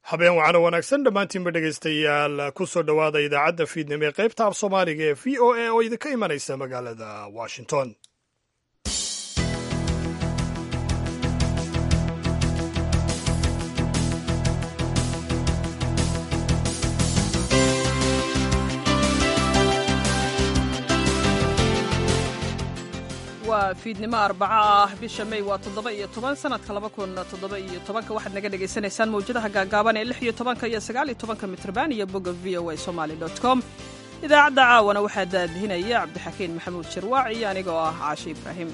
habeen wacano wanaagsan dhammaantiinba dhegaystayaal ku soo dhowaada idaacadda fiidnimo ee qaybta af soomaaliga ee v o a oo idinka imanaysa magaalada washington waa fiidnimo arbaco ah bisha may waa toddoba iyo toban sanadka laba kun toddoba iyo tobanka waxaad naga dhagaysanaysaan mawjadaha gaagaaban ee lix iyo tobanka iyo sagaal iyo tobanka mitrban iyo bogga v o a somaly dot com idaacadda caawana waxaa daadihinaya cabdixakiin maxamuud jirwaac iyo aniga oo ah caashi ibraahim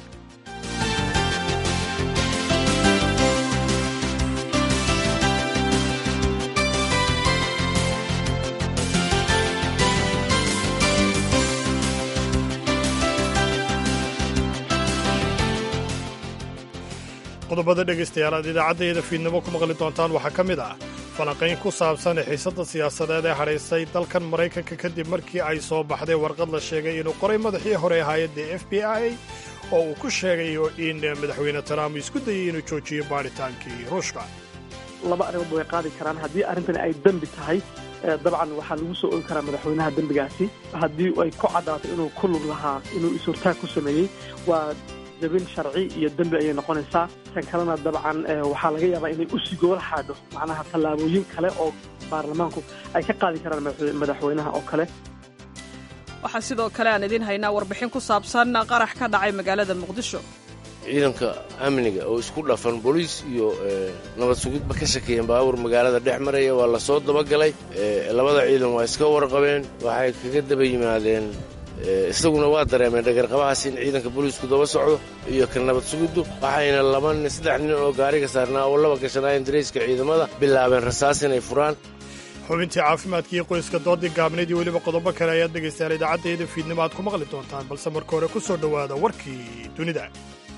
qodobada dhegaystayaal aad idaacaddeeda fiidnimo ku maqli doontaan waxaa ka mid ah falanqayn ku saabsan xiisadda siyaasadeed ee hadhaysay dalkan maraykanka kadib markii ay soo baxday warqad la sheegay inuu qoray madaxii hore hay-adda f b i oo uu ku sheegayo in madaxweyne trump isku dayay inuu joojiyo baadhitaankii ruushka laba arrimood way qaadi karaan haddii arrintani ay dembi tahay dabcan waxaa lagu soo ogi karaa madaxweynaha dembigaasi haddii ay ku caddaato inuu ku lug lahaa inuu is-hortaag ku sameeyey waa jabin sharci iyo dembi ayay noqonaysaa tan kalena dabcan waxaa laga yaabaa inay u sigoola xaadho macnaha tallaabooyin kale oo baarlamaanku ay ka qaadi karaan madaxweynaha oo kale waxaa sidoo kale aan idiin haynaa warbixin ku saabsan qarax ka dhacay magaalada muqdisho ciidanka amniga oo isku dhafan boliis iyo nabad sugidba ka shakeeyeen baabuur magaalada dhex maraya waa la soo dabagalay labada ciidan waa iska warqabeen waxay kaga daba yimaadeen isaguna waa dareemeen dhagarqabahaas in ciidanka booliisku daba socdo iyo ka nabad sugiddu waxayna laba nin saddex nin oo gaariga saarnaa oo laba gashanaayeen darayska ciidamada bilaabeen rasaas inay furaan xubintii caafimaadkii qoyska doodii gaabneed iyo weliba qodobo kale ayaad dhegaystayaal idaacaddeeda fiidnimo aad ku maqli doontaan balse marka hore ku soo dhowaada warkii dunida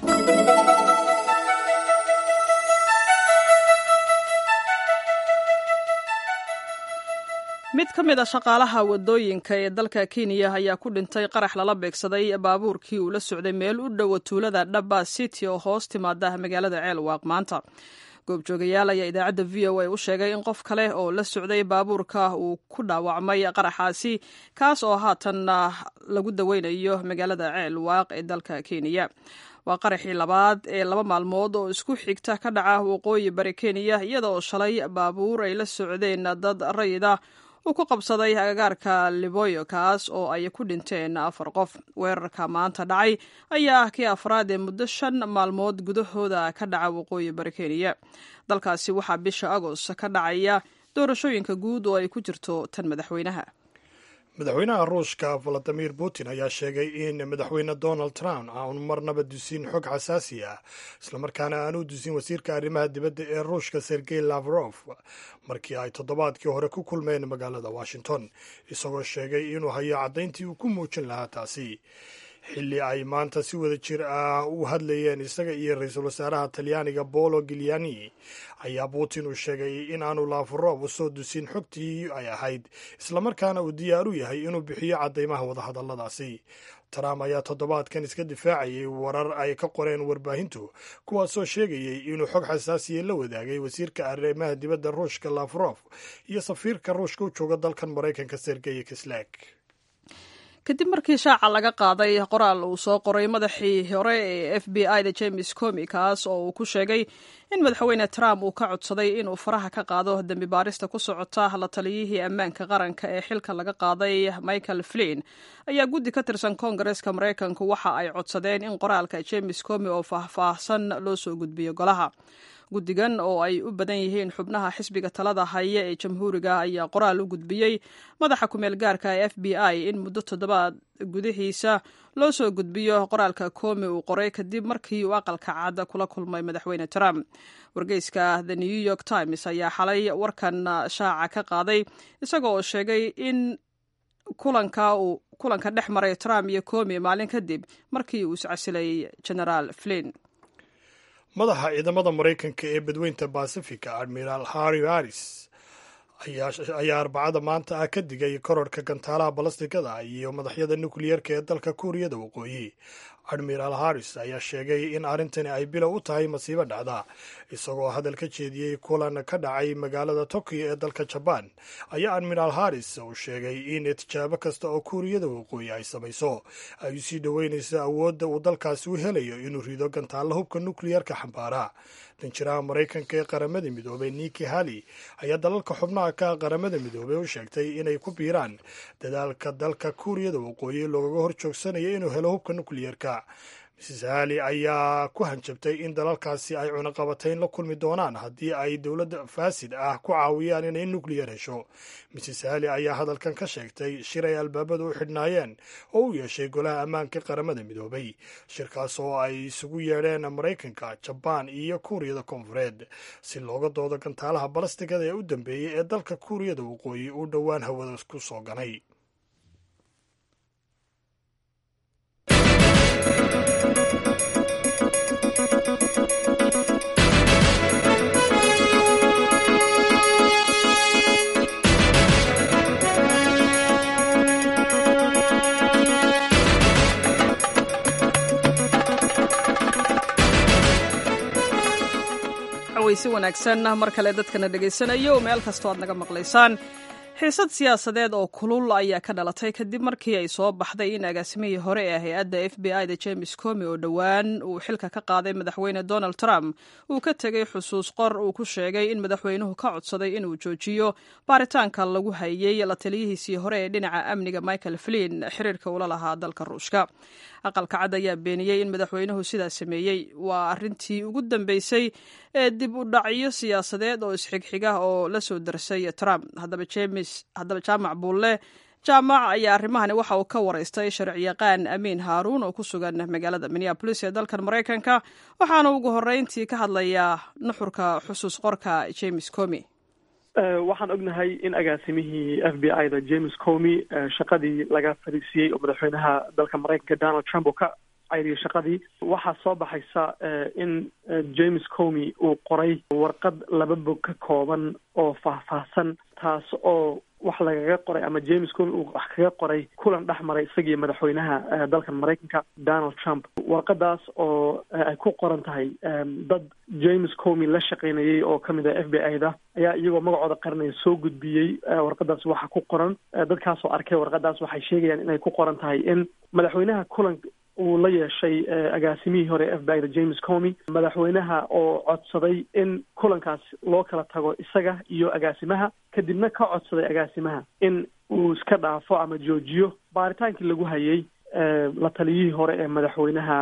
mid ka mid a shaqaalaha waddooyinka ee dalka kenya ayaa ku dhintay qarax lala beegsaday baabuurkii uu la socday meel u dhowa tuulada dhaba city oo hoos timaada magaalada ceelwaaq maanta goobjoogayaal ayaa idaacadda v o a u sheegay in qof kale oo la socday baabuurka uu ku dhaawacmay qaraxaasi kaas oo haatan lagu daweynayo magaalada ceelwaaq ee dalka kenya waa qaraxii labaad ee laba maalmood oo isku xigta ka dhaca waqooyi bari kenya iyada oo shalay baabuur ay la socdeen dad rayida uu ku qabsaday agagaarka liboyo kaas oo ay ku dhinteen afar qof weerarka maanta dhacay ayaa ah kii afraad ee muddo shan maalmood gudahooda ka dhaca waqooyi bari kenya dalkaasi waxaa bisha agost ka dhacaya doorashooyinka guud oo ay ku jirto tan madaxweynaha madaxweynaha ruushka valadimir putin ayaa sheegay in madaxweyne donald trump aanu marnaba dusin xog xasaasi ah islamarkaana aanu dusin wasiirka arrimaha dibadda ee ruushka sergey lavrof markii ay toddobaadkii hore ku kulmeen magaalada washington isagoo sheegay inuu hayo caddayntii uu ku muujin lahaa taasi xilli ay maanta si wada jir ah u hadlayeen isaga iyo ra-iisul wasaaraha talyaaniga bolo gilyani ayaa putin uu sheegay in aanu lavrov soo dusin xogtii ay ahayd islamarkaana uu diyaar u yahay inuu bixiyo caddaymaha wadahadalladaasi trump ayaa toddobaadkan iska difaacayay warar ay ka qoreen warbaahintu kuwaasoo sheegayay inuu xog xasaasiya la wadaagay wasiirka arrimaha dibadda ruushka lavrov iyo safiirka ruushka u jooga dalkan maraykanka sergey kislak kadib markii shaaca laga qaaday qoraal uu soo qoray madaxii hore ee f b i da james comi kaas oo uu ku sheegay in madaxweyne trump uu ka codsaday inuu faraha ka qaado dembi baarista ku socota la taliyihii ammaanka qaranka ee xilka laga qaaday michael flin ayaa guddi ka tirsan koongareska maraykanku waxa ay codsadeen in qoraalka james comi oo faahfaahsan loo soo gudbiyo golaha guddigan oo ay u badan yihiin xubnaha xisbiga talada haya ee jamhuuriga ayaa qoraal u gudbiyey madaxa kumeel gaarka ee f b i in muddo toddobaad gudihiisa loo soo gudbiyo qoraalka koomi uu qoray kadib markii uu aqalka cad kula kulmay madaxweyne trump wargeyska the new york times ayaa xalay warkan shaaca ka qaaday isaga oo sheegay in kulanka uu kulanka dhex maray trump iyo koomi maalin kadib markii uu iscasilay genaraal flin madaxa ciidamada maraykanka ee badweynta bacifica admiral harry harris ayaa arbacada maanta ah ka digay kororhka gantaalaha balastikada iyo madaxyada nukliyeerka ee dalka kuuriyada waqooyi admiraal harris ayaa sheegay in arrintani ay bilow u tahay masiibo dhacda isagoo hadal ka jeediyey kulan ka dhacay magaalada tokyo ee dalka jabaan ayaa admiraal harris uu sheegay in tijaabo kasta oo kuuriyada waqooyi ay samayso ay u sii dhoweynayso awoodda uu dalkaasi u helayo inuu rido gantaalla hubka nukliyarka xambaara danjiraha maraykanka ee qaramada midoobey niki hali ayaa dalalka xubnaha ka qaramada midoobey u sheegtay inay ku biiraan dadaalka dalka kuuriyada waqooyi loogaga hor joogsanayo inuu helo hubka nukliyerka mrs hali ayaa ku hanjabtay in dalalkaasi ay cunaqabatayn la kulmi doonaan haddii ay dowladda faasid ah ku caawiyaan inay nukliyar hesho mrs hali ayaa hadalkan ka sheegtay shir ay albaabada u xidhnaayeen oo u yeeshay golaha ammaanka qaramada midoobay shirkaas oo ay isugu yeedheen maraykanka jabaan iyo kuuriyada koonfureed si looga doodo gantaalaha balastigada ee u dambeeyey ee dalka kuuriyada waqooyi uu dhowaan hawada ku soo ganay si wanaagsan mar kale dadkana dhegaysanayo meel kastoo aad naga maqlaysaan xiisad siyaasadeed oo kulul ayaa ka dhalatay kadib markii ay soo baxday in agaasimihii hore ee hay-adda f b i da james comi oo dhowaan uu xilka ka qaaday madaxweyne donald trump uu ka tegey xusuus qor uu ku sheegay in madaxweynuhu ka codsaday inuu joojiyo baaritaanka lagu hayey la taliyihiisii hore ee dhinaca amniga michael flin xiriirka ula lahaa dalka ruushka aqalka cad ayaa beeniyey in madaxweynuhu sidaa sameeyey waa arintii ugu dambeysay ee dib u dhacyo siyaasadeed oo isxigxiga oo la soo darsay trump haddaba james haddaba jaamac buulle jaamac ayaa arrimahani waxa uu ka waraystay sharciyaqaan amiin haaruun oo ku sugan magaalada minneabolis ee dalkan maraykanka waxaana ugu horreyntii ka hadlayaa nuxurka xusuus qorka james comi waxaan ognahay in agaasimihii f b i da james comi shaqadii laga fariisiyey oo madaxweynaha dalka maraykanka donald trump oo ka cayriyay shaqadii waxaa soo baxaysa in james comi uu qoray warqad laba bog ka kooban oo faahfaahsan taas oo wax lagaga qoray ama james comi uu wax kaga qoray kulan dhex maray isagii madaxweynaha dalka maraykanka donald trump warqadaas oo ay ku qoran tahay dad james comi la shaqaynayay oo kamid ah f b i da ayaa iyagoo magacooda qaranaya soo gudbiyey warqadaas waxa ku qoran dadkaasoo arkay warqadaas waxay sheegayaan inay ku qoran tahay in madaxweynaha kulan uu la yeeshay agaasimihii hore f b i da james comi madaxweynaha oo codsaday in kulankaas loo kala tago isaga iyo agaasimaha kadibna ka codsaday agaasimaha in uu iska dhaafo ama joojiyo baaritaankii lagu hayay la taliyihii hore ee madaxweynaha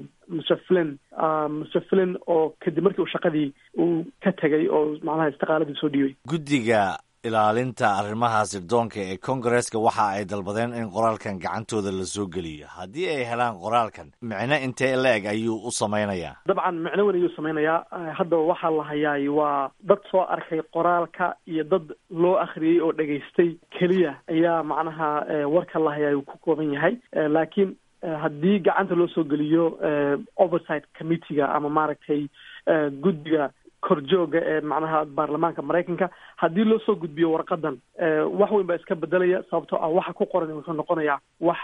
mr flin mr flin oo kadib markii uu shaqadii uu ka tegay oo macnaha istiqaaladii soo dhiibay guddiga ilaalinta arrimaha sirdoonka ee kongareska waxa ay dalbadeen in qoraalkan gacantooda la soo geliyo haddii ay helaan qoraalkan micno intee la eg ayuu u samaynayaa dabcan micno weyn ayuu samaynayaa haddaba waxaa la hayaay waa dad soo arkay qoraalka iyo dad loo akhriyey oo dhegaystay keliya ayaa macnaha warka la hayaay uu ku kooban yahay laakiin haddii gacanta loo soo geliyo oversight committeega ama maaragtay guddiga korjooga ee macnaha baarlamaanka maraykanka haddii loo soo gudbiyo warqadan wax weyn baa iska bedelaya sababtoo ah waxa ku qoran wuxuu noqonayaa wax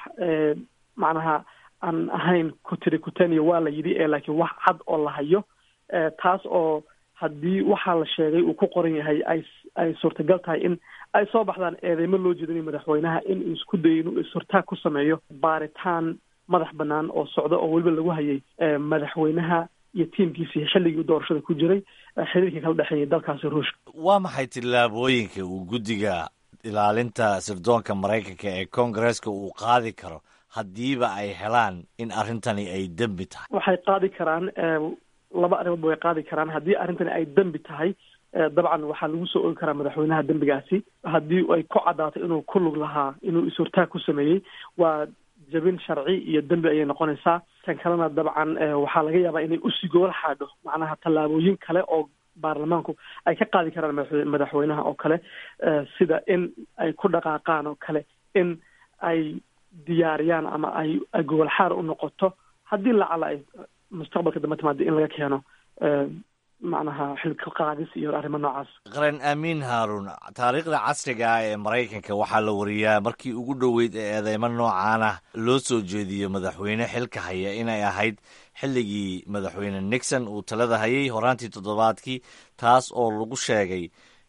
macnaha aan ahayn kutiri kutaniya waa la yidhi ee laakiin wax cad oo la hayo taas oo haddii waxaa la sheegay uu ku qoran yahay ay ay suurtagal tahay in ay soo baxdaan eedeymo loo jeedinayo madaxweynaha in uu isku dayo inuu is-hortaag ku sameeyo baaritaan madax banaan oo socda oo weliba lagu hayay madaxweynaha iyo tiimkiisii xilligii doorashada ku jiray xiriirkii kala dhexeeyay dalkaasi ruushka waa maxay tillaabooyinka uu guddiga ilaalinta sirdoonka maraykanka ee kongareska uu qaadi karo haddiiba ay helaan in arrintani ay dembi tahay waxay qaadi karaan laba arrimoodba way qaadi karaan haddii arrintani ay dembi tahay dabcan waxaa lagu soo ogi karaa madaxweynaha dembigaasi haddii ay ku caddaato inuu ku lug lahaa inuu is-hortaag ku sameeyey waa jabin sharci iyo dembi ayay noqonaysaa tan kalena dabcan waxaa laga yaabaa inay usii gool xaadho macnaha tallaabooyin kale oo baarlamaanku ay ka qaadi karaan madaxweynaha oo kale sida in ay ku dhaqaaqaan oo kale in ay diyaariyaan ama ay ay gogol xaar u noqoto haddii lacala ay mustaqbalka dambe timaado in laga keeno macnaha xilka qaadis iyo arrimo noocaas qaran amiin haaruun taariikhda casriga ah ee maraykanka waxaa la wariyaa markii ugu dhoweyd ee eedeymo noocaan ah loo soo jeediyo madaxweyne xilka haya inay ahayd xilligii madaxweyne nixon uu talada hayay horaantii toddobaadkii taas oo lagu sheegay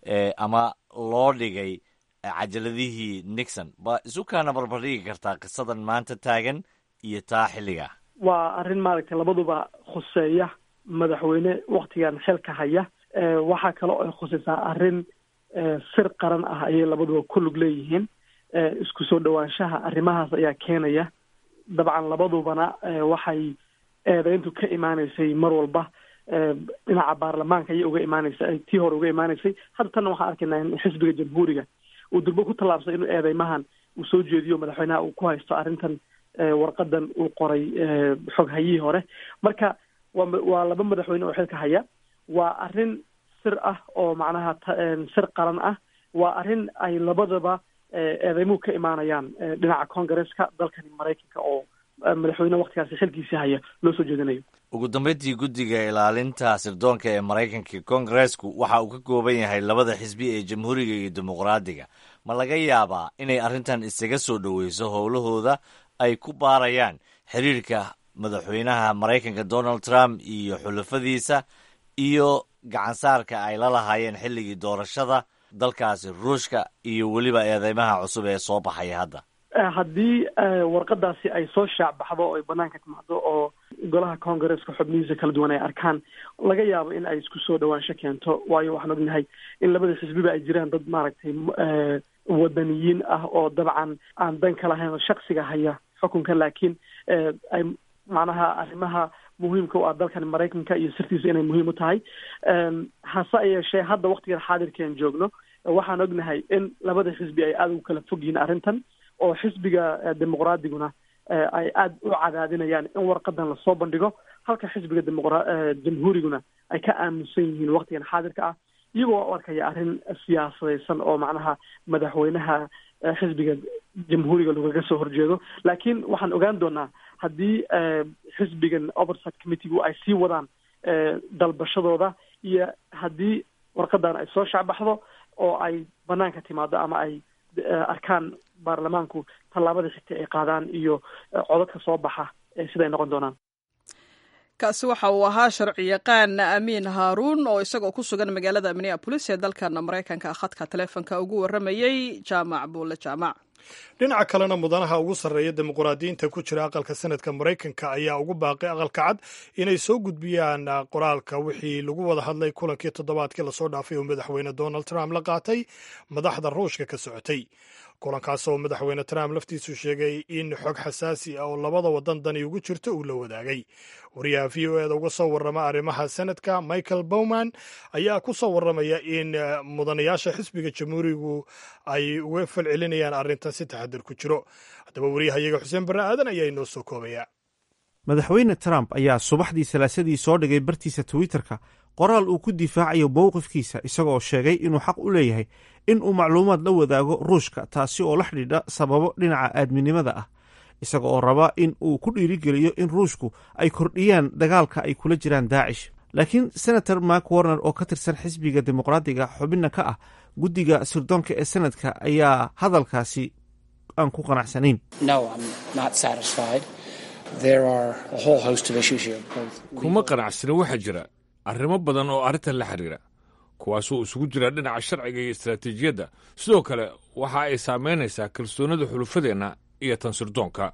ama loo dhigay cajaladihii nixon ba isu kaana barbardhigi kartaa qisadan maanta taagan iyo taa xilliga waa arrin maaragtay labaduba khuseeya madaxweyne waktigan xilka haya waxaa kale oo ay khuseysaa arrin sir qaran ah ayay labaduba ku lug leeyihiin isku soo dhowaanshaha arrimahaas ayaa keenaya dabcan labadubana waxay eedeyntu ka imaaneysay mar walba dhinaca baarlamaanka ayay uga imaaneysa tii hore uga imaaneysay hadda tanna waxaan arkaynaa in xisbiga jamhuuriga uu durbo ku tallaabsay inuu eedeymahan uu soo jeediyo madaxweynaha uu ku haysto arrintan warqadan uu qoray xog hayihii hore marka waa waa laba madaxweyne oo xilka haya waa arrin sir ah oo macnaha sir qaran ah waa arrin ay labadaba eedeymuhu ka imaanayaan dhinaca congaresska dalkani maraykanka oo madaxweyne waktigaasi xilkiisii haya loo soo jeedinayo ugu dambeyntii guddiga ilaalinta sirdoonka ee maraykanka kongareesku waxa uu ka kooban yahay labada xisbi ee jamhuuriga iyo dimuqraadiga ma laga yaabaa inay arrintan isaga soo dhoweyso howlahooda ay ku baarayaan xiriirka madaxweynaha maraykanka donald trump iyo xulafadiisa iyo gacansaarka ay la lahaayeen xilligii doorashada dalkaasi ruushka iyo weliba eedeymaha cusub ee soo baxaya hadda haddii warqadaasi ay soo shaacbaxdo oo ay banaanka timaado oo golaha congaresska xubnihiisa kala duwan ay arkaan laga yaabo in ay isku soo dhawaansho keento waayo waxaan ognahay in labada xisbiba ay jiraan dad maaragtay wadaniyiin ah oo dabcan aan dan ka lahayn oo shaksiga haya xukunka laakiin ay macnaha arrimaha muhiimka u ah dalkan maraykanka iyo sirtiisa inay muhiim u tahay hase yeeshee hadda waktigan xaadirkeen joogno waxaan ognahay in labada xisbi ay aada ugu kala fog yihiin arrintan oo xisbiga dimuqraadiguna ay aada u cadaadinayaan in warqadan lasoo bandhigo halka xisbiga dimuqra jamhuuriguna ay ka aaminsan yihiin waktigan xaadirka ah iyagoo u arkaya arrin siyaasadaysan oo macnaha madaxweynaha xisbiga jamhuuriga lagaga soo horjeedo laakiin waxaan ogaan doonaa haddii xisbigan oversight committeegu ay sii wadaan dalbashadooda iyo haddii warqadan ay soo shacbaxdo oo ay banaanka timaado ama ay arkaan baarlamaanku tallaabada xigta ay qaadaan iyo codadka soo baxa siday noqon doonaan kaasi waxa uu ahaa sharci yaqaan amiin haaruun oo isagoo ku sugan magaalada minneabolis ee dalkan maraykanka khadka taleefonka ugu warramayey jaamac buulle jaamac dhinaca kalena mudanaha ugu sarreeya dimuqraadiyiinta ku jira aqalka sanadka maraykanka ayaa ugu baaqay aqalka cad inay soo gudbiyaan qoraalka wixii lagu wada hadlay kulankii toddobaadkii lasoo dhaafay oo madaxweyne donald trump la qaatay madaxda ruushka ka socotay kulankaas oo madaxweyne trump laftiisu sheegay in xog xasaasi ah oo labada wadan dani ugu jirto uu la wadaagay wariyaha v o eda uga soo warrama arrimaha senadka michael bowman ayaa ku soo warramaya in mudanayaasha xisbiga jamhuurigu ay uga falcelinayaan arrintan si taxadir ku jiro haddaba wariyahayaga xuseen barre aadan ayaa inoo soo koobaya madaxweyne trump ayaa subaxdii salaasadii soo dhigay bartiisa twitterka qoraal uu ku difaacayo mowqifkiisa isagoo sheegay inuu xaq u leeyahay in uu macluumaad la wadaago ruushka taasi oo la xidhiidha sababo dhinaca aadminimada ah isaga oo raba in uu ku dhiirigeliyo in ruushku ay kordhiyaan dagaalka ay kula jiraan daacish laakiin senator mark warner oo ka tirsan xisbiga dimuqraadiga xubinna ka ah guddiga sirdoonka ee sanadka ayaa hadalkaasi aan ku qanacsanayn kuma qanacsani waxaa jira arrimo badan oo arrintan la xidhiira kuwaasoo isugu jira dhinaca sharciga iyo istaraatiijiyadda sidoo kale waxa ay saamaynaysaa kalsoonida xulufadeenna iyo tan sirdoonka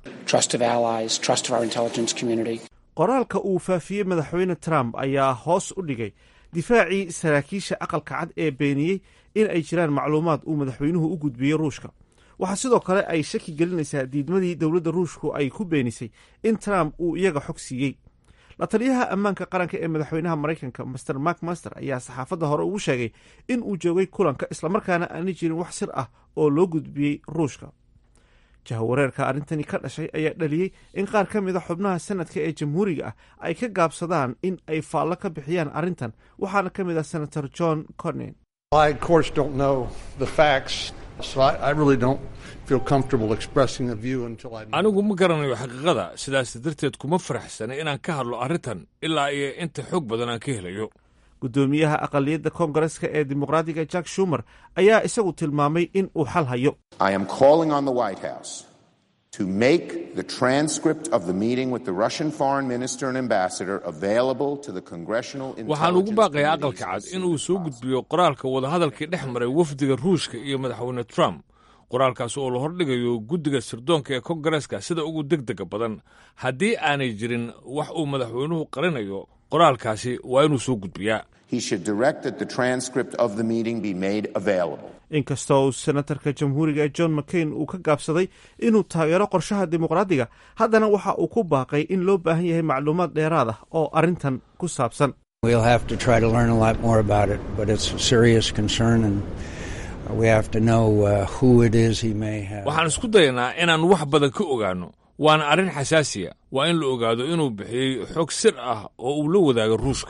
qoraalka uu faafiyey madaxweyne trump ayaa hoos u dhigay difaacii saraakiisha aqalka cad ee beeniyey in ay jiraan macluumaad uu madaxweynuhu u gudbiyey ruushka waxaa sidoo kale ay shaki gelinaysaa diidmadii dowladda ruushku ay ku beenisay in trump uu iyaga xog siiyey la taliyaha ammaanka qaranka ee madaxweynaha maraykanka master mark master ayaa saxaafadda hore ugu sheegay in uu joogay kulanka islamarkaana aanay jirin wax sir ah oo loo gudbiyey ruushka jahawareerka arrintani ka dhashay ayaa dhaliyey in qaar ka mida xubnaha sanadka ee jamhuuriga ah ay ka gaabsadaan in ay faallo ka bixiyaan arrintan waxaana ka mid ah senator john cornen anigu ma garanayo xaqiiqada sidaas darteed kuma faraxsana inaan ka hadlo arrintan ilaa iyo inta xoog badan aan ka helayo guddoomiyaha aqaliyadda koongareska ee dimuqraadiga jack shumer ayaa isagu tilmaamay in uu xal hayo to make the transcript of the meeting with the Russian foreign minister and ambassador available to the congressional waxaan ugu baaqayaa aqalka cad inuu soo gudbiyo qoraalka wadahadalkii dhex maray wafdiga ruushka iyo madaxweyne trump qoraalkaas oo la hordhigayo guddiga sirdoonka ee kongareska sida ugu deg dega badan haddii aanay jirin wax uu madaxweynuhu qarinayo qoraalkaasi waa inuu soo gudbiyaa inkastoo uu senatarka jamhuuriga ee john mccain uu ka gaabsaday inuu taageero qorshaha dimuqraadiga haddana waxa uu ku baaqay in loo baahan yahay macluumaad dheeraad ah oo arrintan ku saabsan waxaan isku dayanaa inaan wax badan ka ogaanno waana arrin xasaasiya waa in la ogaado inuu bixiyey xog sir ah oo uu la wadaago ruushka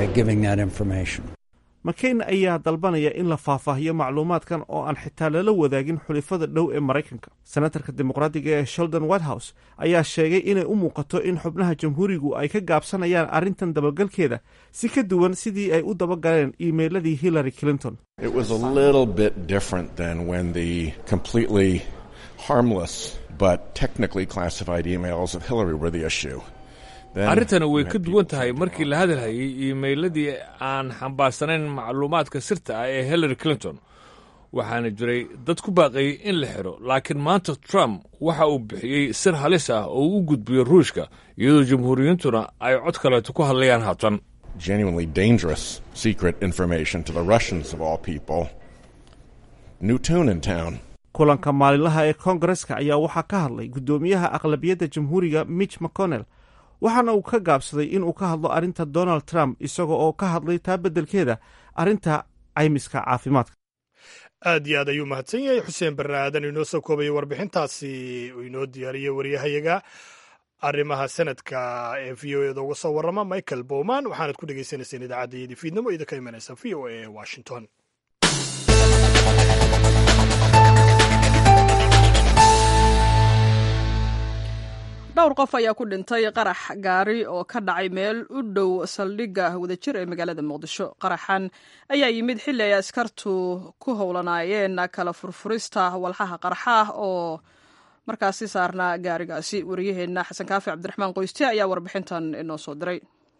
mccain ayaa dalbanaya in la faahfaahiyo macluumaadkan oo aan xitaa lala wadaagin xulifada dhow ee maraykanka senatarka dimuqraadiga ee sheldon whitehouse ayaa sheegay inay u muuqato in xubnaha jamhuurigu ay ka gaabsanayaan arrintan dabagalkeeda si ka duwan sidii ay u dabagaleen iimeyladii hillary clinton arrintani way ka duwan tahay markii la hadalhayay iimeyladii aan xambaarsanayn macluumaadka sirta ah ee hillary clinton waxaana jiray dad ku baaqayay in la xidho laakiin maanta trump waxa uu bixiyey sir halis ah oo uu u gudbiyo ruushka iyadoo jamhuuriyiintuna ay cod kaleeto ku hadlayaan haatan genuinely dangerous secret information to the Russians of all people. New tune in town. kulanka maalinlaha ee koongareska ayaa waxaa ka hadlay guddoomiyaha aqlabiyadda jamhuuriga mitch mcconnell waxaana uu ka gaabsaday inuu ka hadlo arrinta donald trump isaga oo ka hadlay taa beddelkeeda arrinta caymiska caafimaadka aad iyo aad ayuu mahadsan yahay xuseen barre aadan inoo soo koobaya warbixintaasi uu inoo diyaariyey waryahayaga arrimaha sanadka ee v o eda uga soo warrama michael bowman waxaanad ku dhegeysaneyseen idaacaddayadii fiidnimo idinka imanaysa v o a ee washington dhowr qof ayaa ku dhintay qarax gaari oo ka dhacay meel u dhow saldhigga wadajir ee magaalada muqdisho qaraxan ayaa yimid xilli ay askartu ku howlanaayeen kala furfurista walxaha qarxa ah oo markaasi saarnaa gaarigaasi wariyaheenna xasan kaafi cabdiraxmaan qoyste ayaa warbixintan inoo soo diray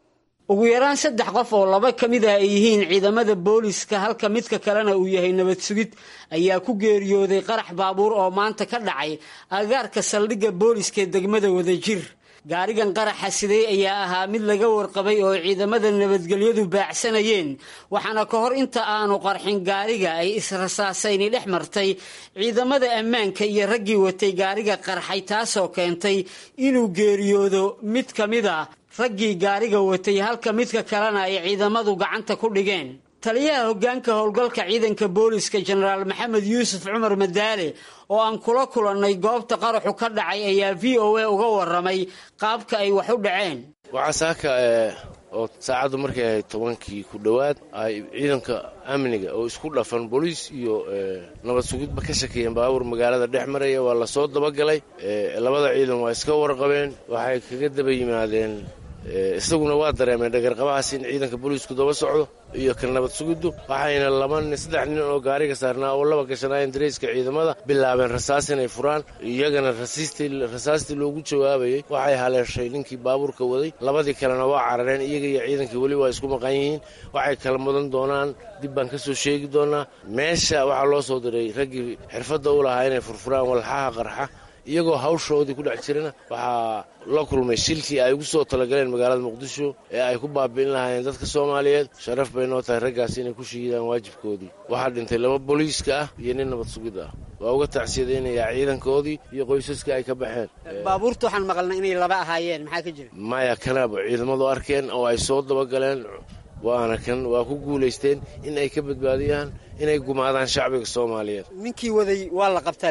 ugu yaraan saddex qof oo laba ka mid ah ay yihiin ciidamada booliska halka midka kalena uu yahay nabad sugid ayaa ku geeriyooday qarax baabuur oo maanta ka dhacay agaarka saldhigga booliska ee degmada wadajir gaarigan qaraxa siday ayaa ahaa mid laga warqabay oo ciidamada nabadgelyadu baacsanayeen waxaana ka hor inta aanu qarxin gaariga ay israsaasayni dhex martay ciidamada ammaanka iyo raggii watay gaariga qarxay taasoo keentay inuu geeriyoodo mid ka mid a raggii gaariga watay halka midka kalena ay ciidamadu gacanta ku dhigeen taliyaha hoggaanka howlgalka ciidanka booliska jenaraal maxamed yuusuf cumar madaale oo aan kula kulannay goobta qaraxu ka dhacay ayaa v o a uga warramay qaabka ay wax u dhaceen waxaa saaka oo saacaddu markay ahayd tobankii ku dhowaad ay ciidanka amniga oo isku dhafan booliis iyo nabad sugidba ka shakeeyeen baabuur magaalada dhex maraya waa la soo dabagalay labada ciidan waa iska warqabeen waxay kaga daba yimaadeen isaguna waa dareemeen dhagarqabahaas in ciidanka booliisku daba socdo iyo ka nabad sugiddu waxayna laba nin saddex nin oo gaariga saarnaa oo laba gashanaayeen dareyska ciidamada bilaabeen rasaas inay furaan iyagana rasaastii loogu jawaabayey waxay haleeshay ninkii baabuurka waday labadii kalena waa carareen iyaga iyo ciidankii weli waa isku maqan yihiin waxay kala mudan doonaan dib baan ka soo sheegi doonaa meesha waxaa loo soo diray raggii xirfadda u lahaa inay furfuraan walxaha qarxa iyagoo hawshoodii ku dhex jirana waxaa la kulmay shilkii ay ugu soo talagaleen magaalada muqdisho ee ay ku baabi'in lahaayeen dadka soomaaliyeed sharaf bay noo tahay raggaas inay ku shiidaan waajibkoodii waxaa dhintay laba booliiska ah iyo nin nabad sugid ah waa uga tacsiyadaynayaa ciidankoodii iyo qoysaskii ay ka baxeen baabuurta waxaan maqalnay inay laba ahaayeen maxaa ka jira maya kanaaba ciidamadu arkeen oo ay soo dabagaleen waana kan waa ku guulaysteen in ay ka badbaadiyaan inay gumaadaan shacbiga soomaaliyeed ninkii waday waa la qabtaa layidhi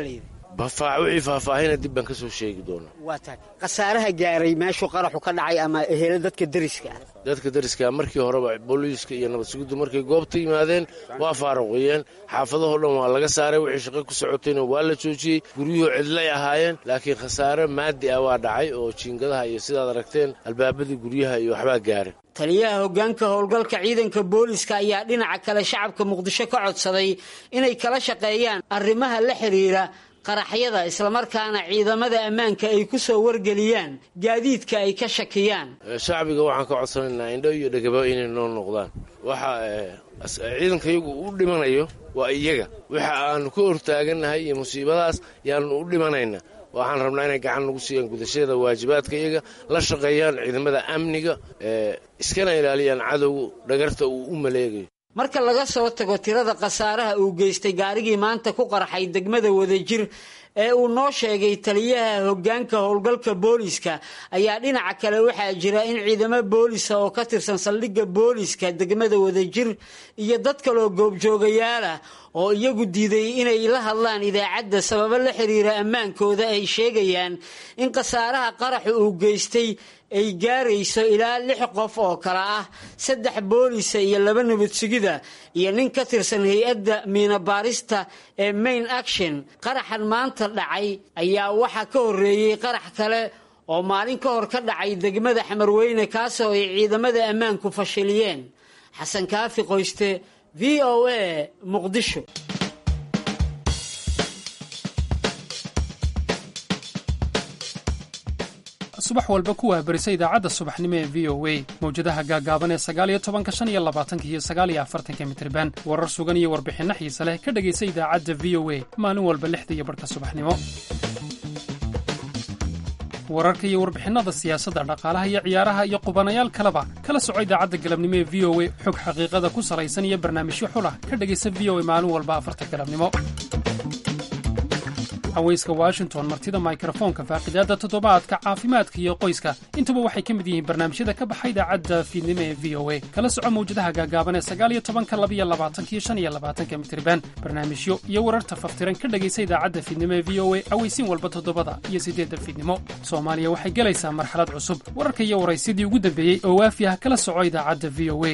wixii faahfaahina dib baan ka soo sheegi doonaa waa tahay khasaaraha gaaray meeshuu qaraxu ka dhacay ama ehelo dadka deriska ah dadka deriska markii horeba booliiska iyo nabad sugiddu markay goobta yimaadeen waa faaruqiyeen xaafadahoo dhan waa laga saaray wixii shaqo ku socotayna waa la joojiyey guryuhu cidlay ahaayeen laakiin khasaare maadi ah waa dhacay oo jiingadaha iyo sidaad aragteen albaabadii guryaha iyo waxbaa gaaray taliyaha hoggaanka howlgalka ciidanka booliska ayaa dhinaca kale shacabka muqdisho ka codsaday inay kala shaqeeyaan arrimaha la xidhiira qaraxyada islamarkaana ciidamada ammaanka ay ku soo wargeliyaan gaadiidka ay ka shakiyaan shacbiga waxaan ka codsanaynaa indho iyo dhegaba inay noo noqdaan waxa ciidanka iyagu u dhimanayo waa iyaga waxa aanu ka hortaagannahay iyo musiibadaas yaanu u dhimanayna waxaan rabnaa inay gacan nagu siiyaan gudashada waajibaadka iyaga la shaqeeyaan ciidamada amniga iskana ilaaliyaan cadowga dhagarta uu u maleegayo marka laga soo tago tirada khasaaraha uu geystay gaarigii maanta ku qarxay degmada wadajir ee uu noo sheegay taliyaha hoggaanka howlgalka booliska ayaa dhinaca kale waxaa jira in ciidamo boolisa oo ka tirsan saldhigga booliska degmada wadajir iyo dad kaloo goobjoogayaalah oo iyagu diiday inay la hadlaan idaacadda sababo la xiriira ammaankooda ay sheegayaan in khasaaraha qaraxu uu geystay ay gaarayso ilaa lix qof oo kale ah saddex boolisa iyo laba nabad sugida iyo nin ka tirsan hay-adda miinabaarista ee main action qaraxan maanta dhacay ayaa waxaa ka horreeyey qarax kale oo maalin ka hor ka dhacay degmada xamarweyne kaasoo ay ciidamada ammaanku fashiliyeen xasan kaafi qoyste v o a muqdisho subax walba ku waabarisa idaacadda subaxnimo ee v o a mawjadaha gaagaaban ee sagaaliyo tobanka shan iyo labaatanka iyo sagaaliyo afartanka mitriban warar sugan iyo warbixinno xiise leh ka dhegaysa idaacadda v o a maalin walba lixda iyo barhka subaxnimo wararka iyo warbixinnada siyaasadda dhaqaalaha iyo ciyaaraha iyo qubanayaal kaleba kala soco idaacadda galabnimo ee v o a xog xaqiiqada ku salaysan iyo barnaamijyo xulah ka dhegaysa v o a maalin walba afarta galabnimo haweyska washington martida mikrofoonka faaqidaadda toddobaadka caafimaadka iyo qoyska intuba waxay ka mid yihiin barnaamijyada ka baxa idaacadda fiidnimo ee v o a kala soco mawjadaha gaagaaban ee sagaaliyo tobanka labiyo labaatanka iyo shan iyo labaatanka mitriban barnaamijyo iyo wararta faftiran ka dhegaysa idaacadda fiidnimo ee v o a aweysiin walba toddobada iyo siddeedda fiidnimo soomaaliya waxay gelaysaa marxalad cusub wararka iyo waraysidii ugu dambeeyey oo waafi ah kala soco idaacadda v o a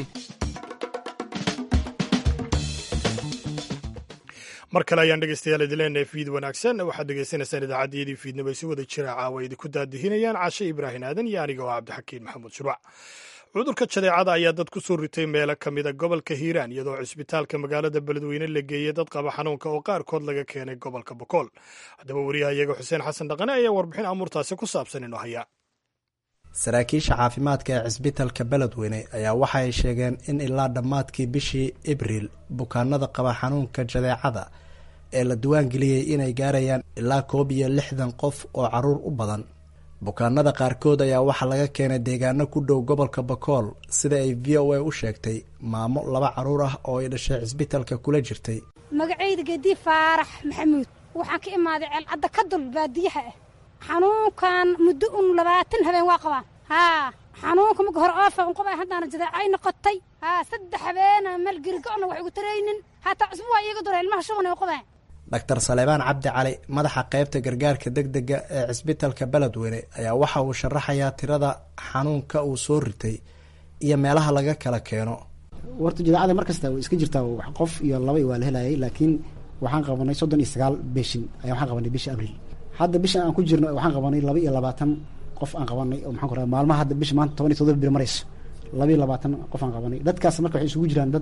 mar kale ayaan dhegeystayaal idin leenahay fiid wanaagsan waxaad dhegeysanaysaan idaacaddiyadii fiidnimo ay si wada jira caawa idinku daadihinayaan caashe ibraahin aadan iyo aniga oo cabdixakiin maxamuud shurwac cudurka jadeecada ayaa dad ku soo ritay meelo ka mida gobolka hiiraan iyadoo cisbitaalka magaalada beledweyne la geeyey dad qaba xanuunka oo qaarkood laga keenay gobolka bokool haddaba wariyaha iyaga xuseen xasan dhaqane ayaa warbixin amuurtaasi ku saabsan inoo haya saraakiisha caafimaadka ee cisbitalka beledweyne ayaa waxa ay sheegeen in ilaa dhammaadkii bishii abriil bukaanada qaba xanuunka jadeecada ee la diwaangeliyey inay gaarayaan ilaa koob iyo lixdan qof oo caruur u badan bukaanada qaarkood ayaa waxaa laga keenay deegaano ku dhow gobolka bakool sida ay v o a u sheegtay maamo laba caruur ah oo ay dhashay cisbitalka kula jirtay magacayda geedii faarax maxamuud waxaan ka imaaday ceelcadda ka dul baadiyaha ah xanuunkan muddo un labaatan habeen waa qabaan haa xanuunka marka hore oofa unqaba haddaana jadeecay noqotay haa saddex habeena meel girigocna wax igu taraynin hataa cusbu waa iiga dura ilmaha shuban ay u qabeen doctor saleebaan cabdi cali madaxa qaybta gargaarka deg dega ee cisbitalka beledweyne ayaa waxa uu sharaxayaa tirada xanuunka uu soo ritay iyo meelaha laga kala keeno warta jadeecada mar kasta way iska jirtaa qof iyo laba waa la helayay laakiin waxaan qabanay soddon iyo sagaal beshin ayaa waxaan qabanay bishii abriil hadda bishan aan ku jirno waxaan qabanay laba iyo labaatan qof aan qabanay oo maxaan ku radaa maalmaha hadda bisha maanta toban iyo todoba bir marayso laba iyo labaatan qof aan qabanay dadkaas marka waxay isugu jiraan dad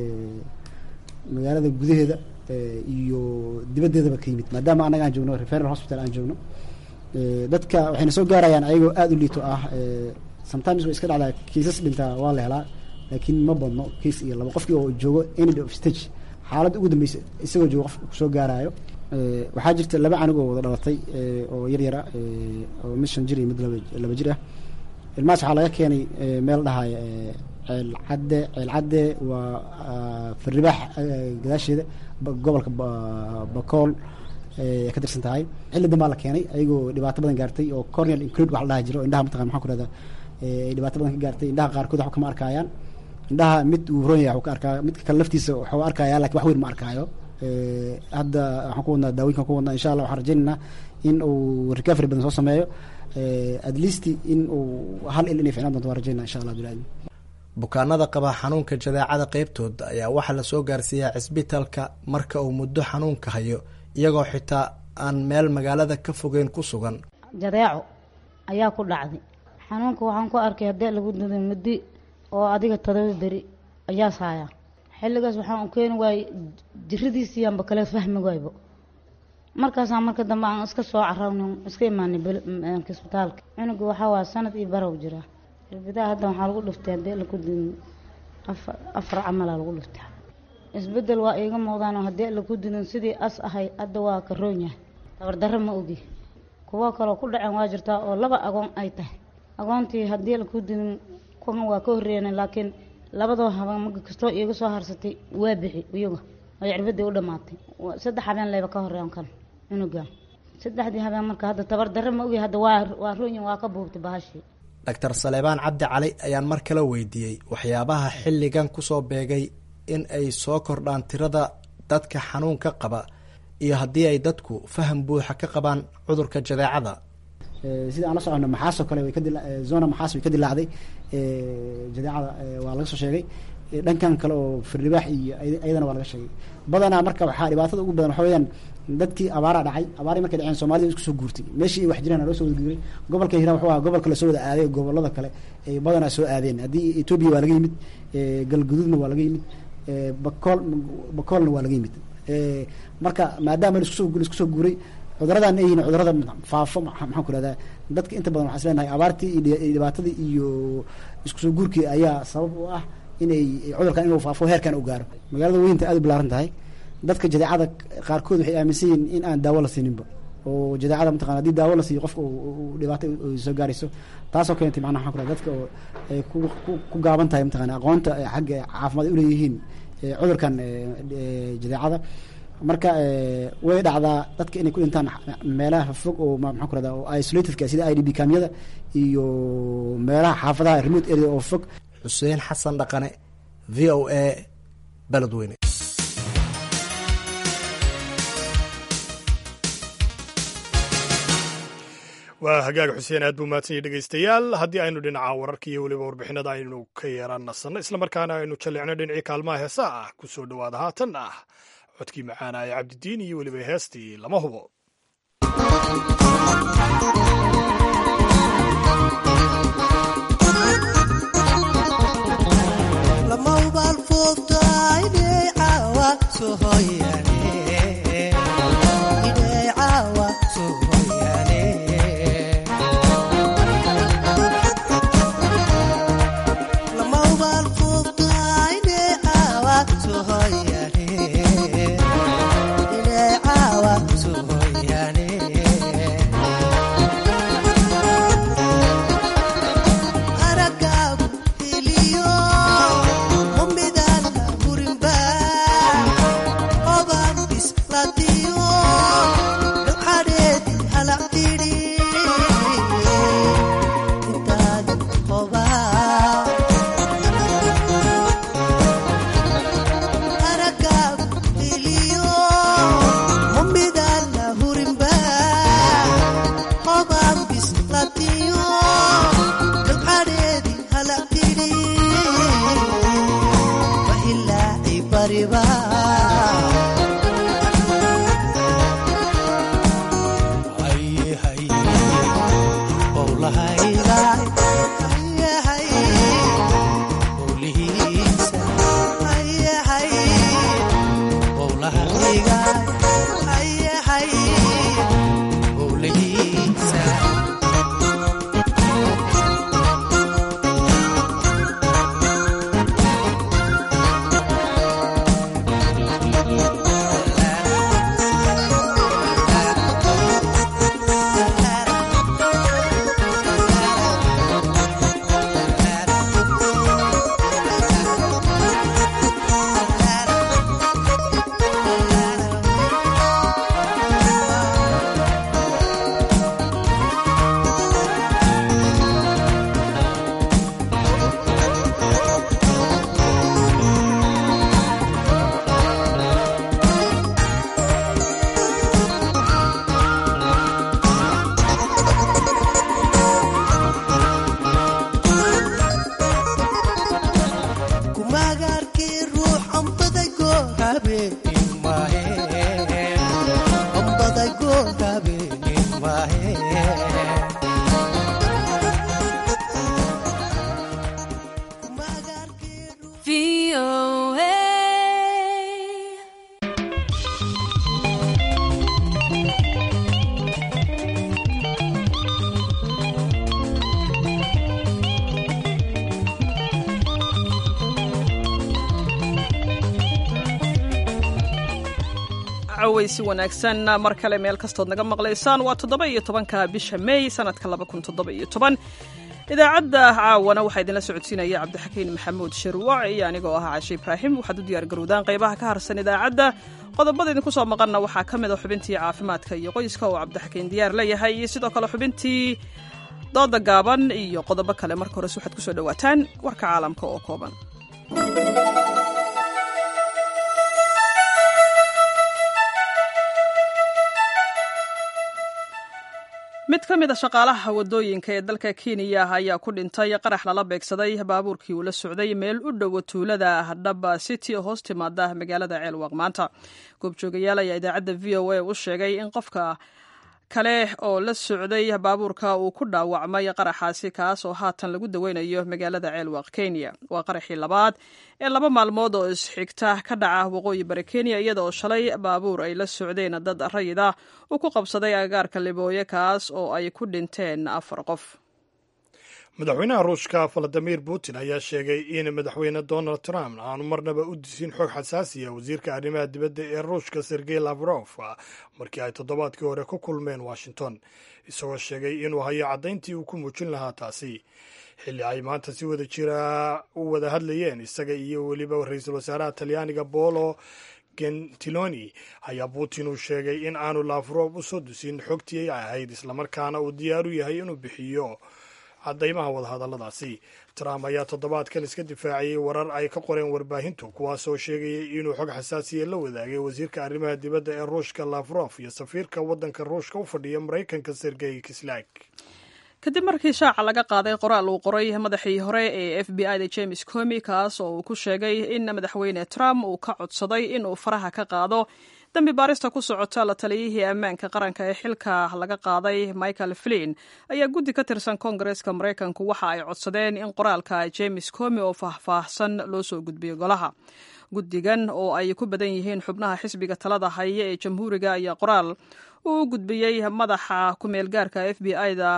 magaalada gudaheeda iyo dibaddeedaba ka yimid maadaama annaga aan joogno referal hospital aan joogno dadka waxayna soo gaarayaan ayagoo aada u liito ah sometimes way iska dhacdaa kiisas dhintaa waa la helaa laakiin ma badno kiis iyo laba qofkii oo joogo end of stage xaaladda ugu dambeysa isagoo joogo qof kusoo gaaraayo waxaa jirta laba canug oo wada dhalatay oo yar yara oo mid shan jir iyo mid laba jir ah ilmahaas waxaa laga keenay meel dhahaya ceelcadde ceelcadde waa farribaax gadaasheeda gobolka bakool ka tirsan tahay xilli dambaa la keenay ayagoo dhibaato badan gaartay oo corneal include wax la dhaha jiro indhaha mataqan maxaan ku rahdaa ay dhibaato badan ka gaartay indhaha qaarkood waxba kama arkaayaan indhaha mid uu ron yahay waxuu ka arkaa midka kale laftiisa waxuu arkayaa lakin wax weyn ma arkaayo hadda waxaan ku wadnaa daawinkan ku wadnaa insha allah waxaan rajaynaynaa in uu recovery badan soo sameeyo at least in uu hal il inay ficnaan doonto waan rajaynaa insha allah bilaadmi bukaanada qaba xanuunka jadeecada qeybtooda ayaa waxaa lasoo gaarsiiyaa cisbitalka marka uu muddo xanuunka hayo iyagoo xitaa aan meel magaalada ka fogeyn ku sugan jadeeco ayaa ku dhacday xanuunka waxaan ku arkay haddii lagu duday muddi oo adiga todoba beri ayaa saaya xilligaas waxaan u keeni waayey jiradiisiiyaanba kale fahmi waaybo markaasaa marka dambe aan iska soo cararn iska imaanay isbitaalka cunuga waxaa waa sanad iyo barow jiraa irbidaa hadda waxaa lagu dhiftay haddii lagu dudin afar afar camalaa lagu dhiftay isbedel waa iiga muuqdaanoo haddii lagu dudin sidii as ahay hadda waa karoon yahay tabardarro ma ogi kuwo kaloo ku dhaceen waa jirtaa oo laba agoon ay tahay agoontii haddii lagu dudin kuwan waa ka horreeyeen laakiin labadoo habeen marka kastoo iiga soo harsatay waa bixi iyaga oo cirbadii u dhammaatay saddex habeen leyba ka horreeyan kan cunuga saddexdii habeen marka hadda tabardarro ma ogi hadda waa waa roonyin waa ka buubtay bahashii doctor saleebaan cabdi cali ayaan mar kale weydiiyey waxyaabaha xilligan kusoo beegay in ay soo kordhaan tirada dadka xanuunka qaba iyo haddii ay dadku faham buuxa ka qabaan cudurka jadeecada sida aan la socono maxaasoo kale way kadila zona maxaas way ka dilaacday jadeecada waa laga soo sheegay dhankan kale oo firdhibaax iyo ayadana waa laga sheegay badanaa marka waxaa dhibaatada ugu badan waxa weeyaan dadkii abaaraa dhacay abaarii markay dhaceen soomaalida isku soo guurtay meeshii ay wax jiraan loo soo wada guuray gobolka hiiraan wuxuu ahaa gobolka lasoo wada aaday gobolada kale ay badanaa soo aadeen haddii etoobiya waa laga yimid galguduudna waa laga yimid bakool bakoolna waa laga yimid marka maadaama laiskusoo laisku soo guuray cuduradan ay yihiin cudurada faafo maxaan ku rahdaa dadka inta badan waxaa is leenahay abaartii iyo dhibaatadii iyo isku soo guurkii ayaa sabab u ah inay cudurkan inuu faafo heerkan u gaaro magaalada weynta aad u bilaaran tahay dadka jadeecada qaarkood waxay aaminsan yihiin in aan daawo la siininba oo jadeecada mataqana hadii daawo la siiyo qofka dhibaato soo gaarayso taasoo keentay macnaha waxaan ku raha dadka oo ay ku gaaban tahay mataqana aqoonta xagga caafimaad ay uleeyihiin cudurkan jadeecada marka way dhacdaa dadka inay ku dhintaan meelaha fog oo maxaan ku rahda oo isolatedka sida i d b kamyada iyo meelaha xaafadaha remote area oo fog xuseen xasan dhaqane v o a beledweyne waa hagaag xuseen aad buu mahadsanyay dhegaystayaal haddii aynu dhinaca wararka iyo weliba warbixinada aynu ka yeeraan nasanno islamarkaana aynu jallicno dhinacii kaalmaha heesaa ah ku soo dhowaada haatan ah codkii macaana ee cabdidiin iyo weliba heestii lama hubo magaarkii ruux ambada goor habeenin maahe ambada goor habeenin maahe cawaysi wanaagsan mar kale meel kastood naga maqlaysaan waa toddoba iyo tobanka bisha may sanadka laba kun toddoba iyo toban idaacadda caawana waxaa idinla socodsiinaya cabdixakiin maxamuud shirwac iyo anigoo ah cashe ibraahim waxaad u diyaar garowdaan qaybaha ka harsan idaacadda qodobada idinku soo maqanna waxaa ka mid a xubintii caafimaadka iyo qoyska oo cabdixakiin diyaar leeyahay iyo sidoo kale xubintii dooda gaaban iyo qodobo kale marka hores waxaad kusoo dhowaataan warka caalamka oo kooban mid ka mid a shaqaalaha wadooyinka ee dalka kenya ayaa ku dhintay qarax lala beegsaday baabuurkii uu la socday meel u dhowo tuulada dhaba city oo hoos timaada magaalada ceelwaq maanta goobjoogayaal ayaa idaacadda v o a u sheegay in qofka kale oo la socday baabuurka uu ku dhaawacmay qaraxaasi kaas oo haatan lagu daweynayo magaalada ceelwaq kenya waa qaraxii labaad ee laba maalmood oo isxigta ka dhaca waqooyi bari kenya iyada oo shalay baabuur ay la socdeen dad rayid ah uu ku qabsaday agagaarka libooye kaas oo ay ku dhinteen afar qof madaxweynaha ruushka valadimir putin ayaa sheegay in madaxweyne donald trump aanu marnaba u disin xog xasaasiya wasiirka arrimaha dibadda ee ruushka sergey lavrof markii ay toddobaadkii hore ku kulmeen washington isagoo sheegay inuu hayo caddayntii uu ku muujin lahaa taasi xilli ay maanta si wada jira u wada hadlayeen isaga iyo weliba ra-iisul wasaaraha talyaaniga bolo gentiloni ayaa putin uu sheegay in aanu lavrof u soo dusin xogtii ay ahayd islamarkaana uu diyaar u yahay inuu bixiyo caddaymaha wadahadalladaasi trump ayaa toddobaadkan iska difaaciyey warar ay ka qoreen warbaahintu kuwaasoo sheegayay inuu xog xasaasiya la wadaagay wasiirka arrimaha dibadda ee ruushka lavrof iyo safiirka waddanka ruushka u fadhiya maraykanka sergey kislag kadib markii shaaca laga qaaday qoraal uu qoray madaxii hore ee f b i da james comi kaas oo uu ku sheegay in madaxweyne trump uu ka codsaday inuu faraha ka qaado dambi baarista ku socota la taliyihii ammaanka qaranka ee xilka laga qaaday michael flin ayaa guddi ka tirsan koongareeska maraykanku waxa ay codsadeen in qoraalka james comi oo faahfaahsan loo soo gudbiyo golaha guddigan oo ay ku badan yihiin xubnaha xisbiga talada haya ee jamhuuriga ayaa qoraal uu gudbiyey madaxa ku-meelgaarka f b i da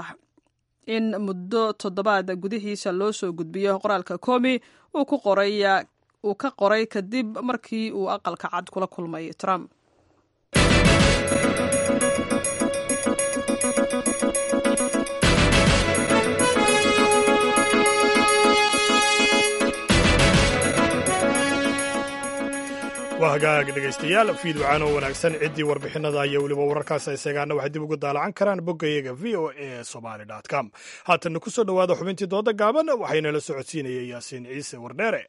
in muddo toddobaad gudihiisa loo soo gudbiyo qoraalka comi uu ku qoray uu ka qoray kadib markii uu aqalka cad kula kulmay trump waa hagaag dhegaystayaal fiidwacaan oo wanaagsan ciddii warbixinada iyo weliba wararkaas isagaana waxay dib ugu daalacan karaan boggayaga v o a somaly com haatanna ku soo dhowaada xubintii dooda gaaban waxaynala socodsiinayay yaasiin ciise wardheere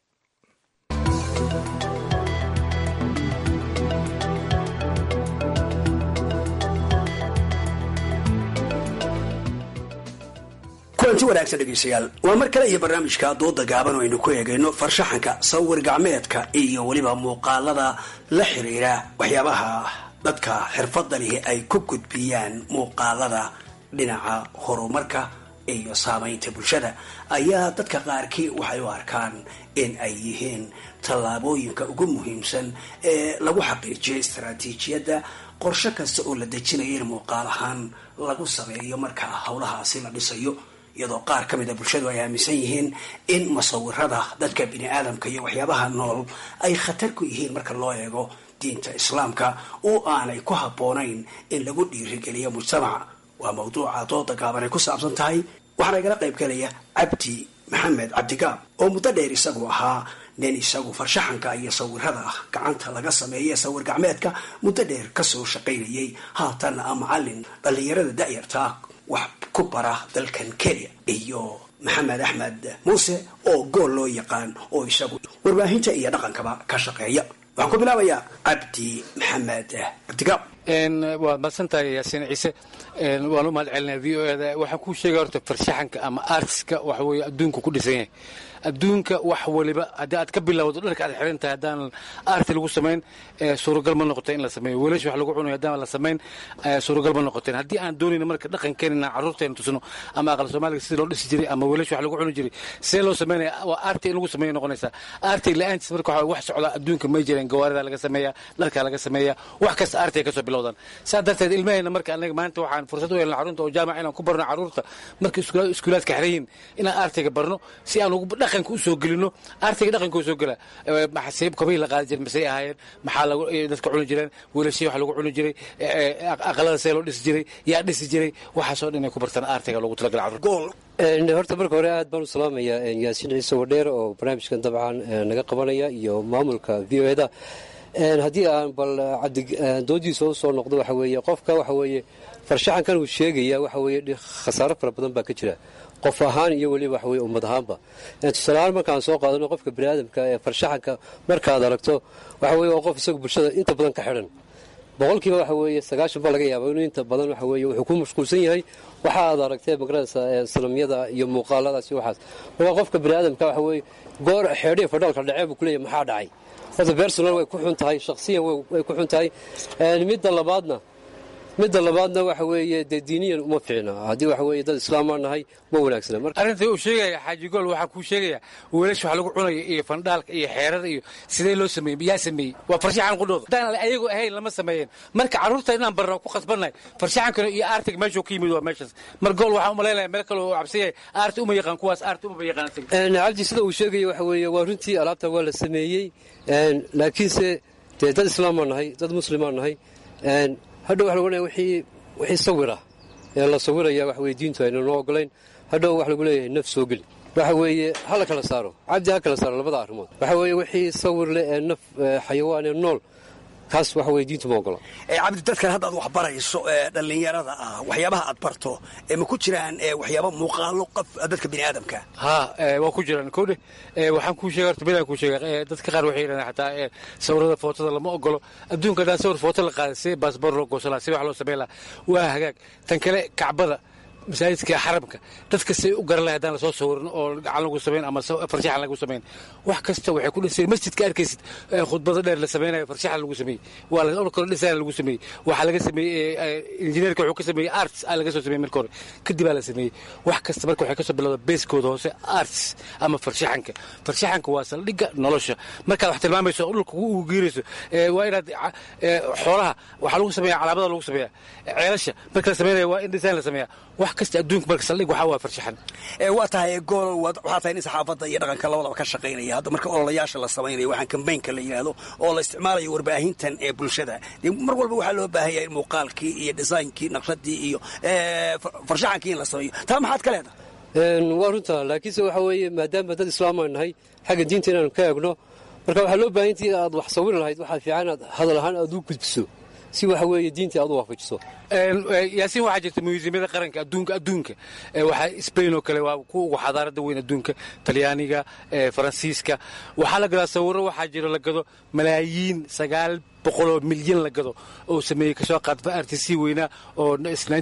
kulanti wanaagsan dhegeystayaal waa mar kale iyo barnaamijka dooda gaaban oo aynu ku eegayno farshaxanka sawir gacmeedka iyo weliba muuqaalada la xiriira waxyaabaha dadka xirfadda lihi ay ku gudbiyaan muuqaalada dhinaca horumarka iyo saamaynta bulshada ayaa dadka qaarkii waxay u arkaan in ay yihiin tallaabooyinka ugu muhiimsan ee lagu xaqiijiyo istaraatiijiyadda qorshe kasta oo la dejinayo in muuqaal ahaan lagu sameeyo marka howlahaasi la dhisayo iyadoo qaar ka mida bulshadu ay aaminsan yihiin in musawirada dadka bini aadamka iyo waxyaabaha nool ay khatar ku yihiin marka loo eego diinta islaamka oo aanay ku habboonayn in lagu dhiirigeliyo mujtamaca waa mawduuca dooda gaaban ay ku saabsan tahay waxaana igala qayb galaya cabdi maxamed cabdigaab oo muddo dheer isagu ahaa nin isagu farshaxanka iyo sawirada gacanta laga sameeye sawir gacmeedka muddo dheer kasoo shaqaynayay haatanna a macalin dhallinyarada da'yarta wax ku bara dalkan kenya iyo maxamed axmed muuse oo gool loo yaqaan oo isagu warbaahinta iyo dhaqankaba ka shaqeeya waxaan ku bilaabayaa cabdi maxamed cabdigaab waad madsantahay yaasiin ciise waan u mahad celinaya v o eda waxaan kuu sheegaya horta farshaxanka ama artiska waxa weeye adduunku ku dhisan yahay adduunka wax waliba haddii aad ka bilowdo dharka aad xiran tahay haddaan arti lagu samayn suuragal ma noqoteen in la sameeyo weelash wax lagu cunayo haddaan la samayn suuragal ma noqoteen haddii aan doonayna marka dhaqankeena inaan carruurteena tusno ama aqal soomaaliga sidii loo dhisi jiray ama weelash wax lagu cuni jiray see loo sameynaya waa arti in lagu sameeyo noqonaysaa arti la-aantiis marka waxa wax socda adduunka may jireen gawaarida laga sameeyaa dharka laga sameeyaa wax kasta artiga kasoo bilowdaan saa darteed ilmahayna marka anaga maanta waxaan fursad u helna carruurta oo jaamac inaan ku barno carruurta marka iskuulaadka xiran yihiin inaan artiga barno si aan ugu dhaqanka u soo gelino artiga dhaqanka u soo gela maxasiib kobihii la qaadi jiray masay ahaayeen maxaa lagu dadka cuni jireen weelashii wax lagu cuni jiray aqalada see loo dhisi jiray yaa dhisi jiray waxaasoo dhan inay ku bartaan artiga loogu talagala carruurta horta marka hore aad baan u salaamayaa yaasiin ciise wadheer oo barnaamijkan dabcan naga qabanaya iyo maamulka v o eda haddii aan bal doodiisa u soo noqdo waxa weeye qofka waxa weeye farshaxankan uu sheegaya waxa weeye khasaaro fara badan baa ka jira qof ahaan iyo weliba waxa weye ummad ahaanba tusaaleahaan markaan soo qaadano qofka baniaadamka ee farshaxanka markaad aragto waxa weye waa qof isagu bulshada inta badan ka xidhan boqolkiiba waxa weeye sagaashan baa laga yaaba inuu inta badan waxa weeye wuxuu ku mashquulsan yahay waxa aad aragtee magaranaysa sanamyada iyo muuqaaladaas iyo waxaas marka qofka baniaadamka waxa weeye goor xeedhiya fadhaalka dhacee buu kuleeyahay maxaa dhacay horta bersonal way ku xun tahay shakhsiyan way ku xun tahay midda labaadna midda labaadna waxa weeye dee diiniyan uma fiicna haddii waxa weeye dad islaamaa nahay ma wanaagsana arrinta uu sheegaya xaaji gool waxaa kuu sheegaya weelash wax lagu cunayo iyo fandhaalka iyo xeerada iyo sidee loo sameeyey yaa sameeyey waa farshaxan qudhooda haddaan ayagu ahayn lama sameeyeen marka carruurta inaan barno ku khasbannahay farshaxankana iyo artiga meeshuu ka yimid waa meeshaas mar gool waxaan umalaynaya meel kale oo cabsan yahay arti uma yaqaan kuwaas arti uma yaqaan cabdi sida uu sheegaya waxa weeye waa runtii alaabta waa la sameeyey laakiinse dee dad islaamaa nahay dad muslimaa nahay hadhow waxa lagu leeyahay wixii wixii sawira ee la sawiraya waxa weye diintu ayna noo ogolayn hadhow waxa lagu leeyahay naf soo geli waxa weeye ha la kala saaro cabdi ha kala saaro labada arrimood waxa weeye wixii sawir leh ee naf xayawaan ee nool kaas waxa weye diintu ma ogola cabdi dadkan hadda aad wax barayso ee dhallinyarada ah waxyaabaha aad barto ee ma ku jiraan waxyaaba muuqaalo qof dadka biniaadamka ha waa ku jiraan kowdhe waxaan kuu sheega horta midaan kuu sheega dadka qaar waxay yidhahdaan xataa sawirada footada lama ogolo adduunka haddaan sawir footo la qaaday si baasboor loo goosan laha si wax loo samayn laha waa hagaag tan kale kacbada masaajidka xaramka dadka say u garan lahay haddaan lasoo sawirin oo gacan lagu samayn ama farshaxan lagu samayn wax kasta waxay ku dhiseen masjidka arkaysid khudbada dheer la samaynayo farshaxan lagu sameeyey waa kalo dhisaan lagu sameeyey waxaa laga sameeyey injineerka wuxuu ka sameeyey arts aa laga soo sameeyey marka hore kadib aa la sameeyey wax kasta marka waxay ka soo bilowda beeskooda hoose arts ama farshaxanka farshaxanka waa saldhigga nolosha markaad wax tilmaamayso dhulka ugu geerayso waa inaad xoolaha waxaa lagu sameeya calaamada lagu sameeya ceelasha marka la sameynaya waa in dhisaan la sameeya wax kasta adduunka marka saldhig waxaa waa farshaxan waa tahay gool waxaa tahay nin saxaafadda iyo dhaqanka labadaba ka shaqaynaya hadda marka ololayaasha la samaynayo waxaan kambaynka la yidhaahdo oo la isticmaalayo warbaahintan ee bulshada dee mar walba waxaa loo baahan yahay muuqaalkii iyo dhisaynkii naqshadii iyo farshaxankii in la sameeyo taa maxaad ka leedahay waa runta laakiinse waxa weeye maadaama dad islaamaan nahay xagga diinta inaanu ka eegno marka waxaa loo baahan intii aad wax sawiri lahayd waxaa fiican aad hadal ahaan aad u gudbiso si waxa weeye diintii aad u waafajiso yaasiin waxaa jirta museumyada qaranka adduunka adduunka waxaa spain oo kale waa kuwa ugu xadaarada weyn adduunka talyaaniga faransiiska waxaa la gadaa sawiro waxaa jiro la gado malaayiin sagaal boqoloo milyan la gado oo sameeyey kasoo qaad artc weynaa oo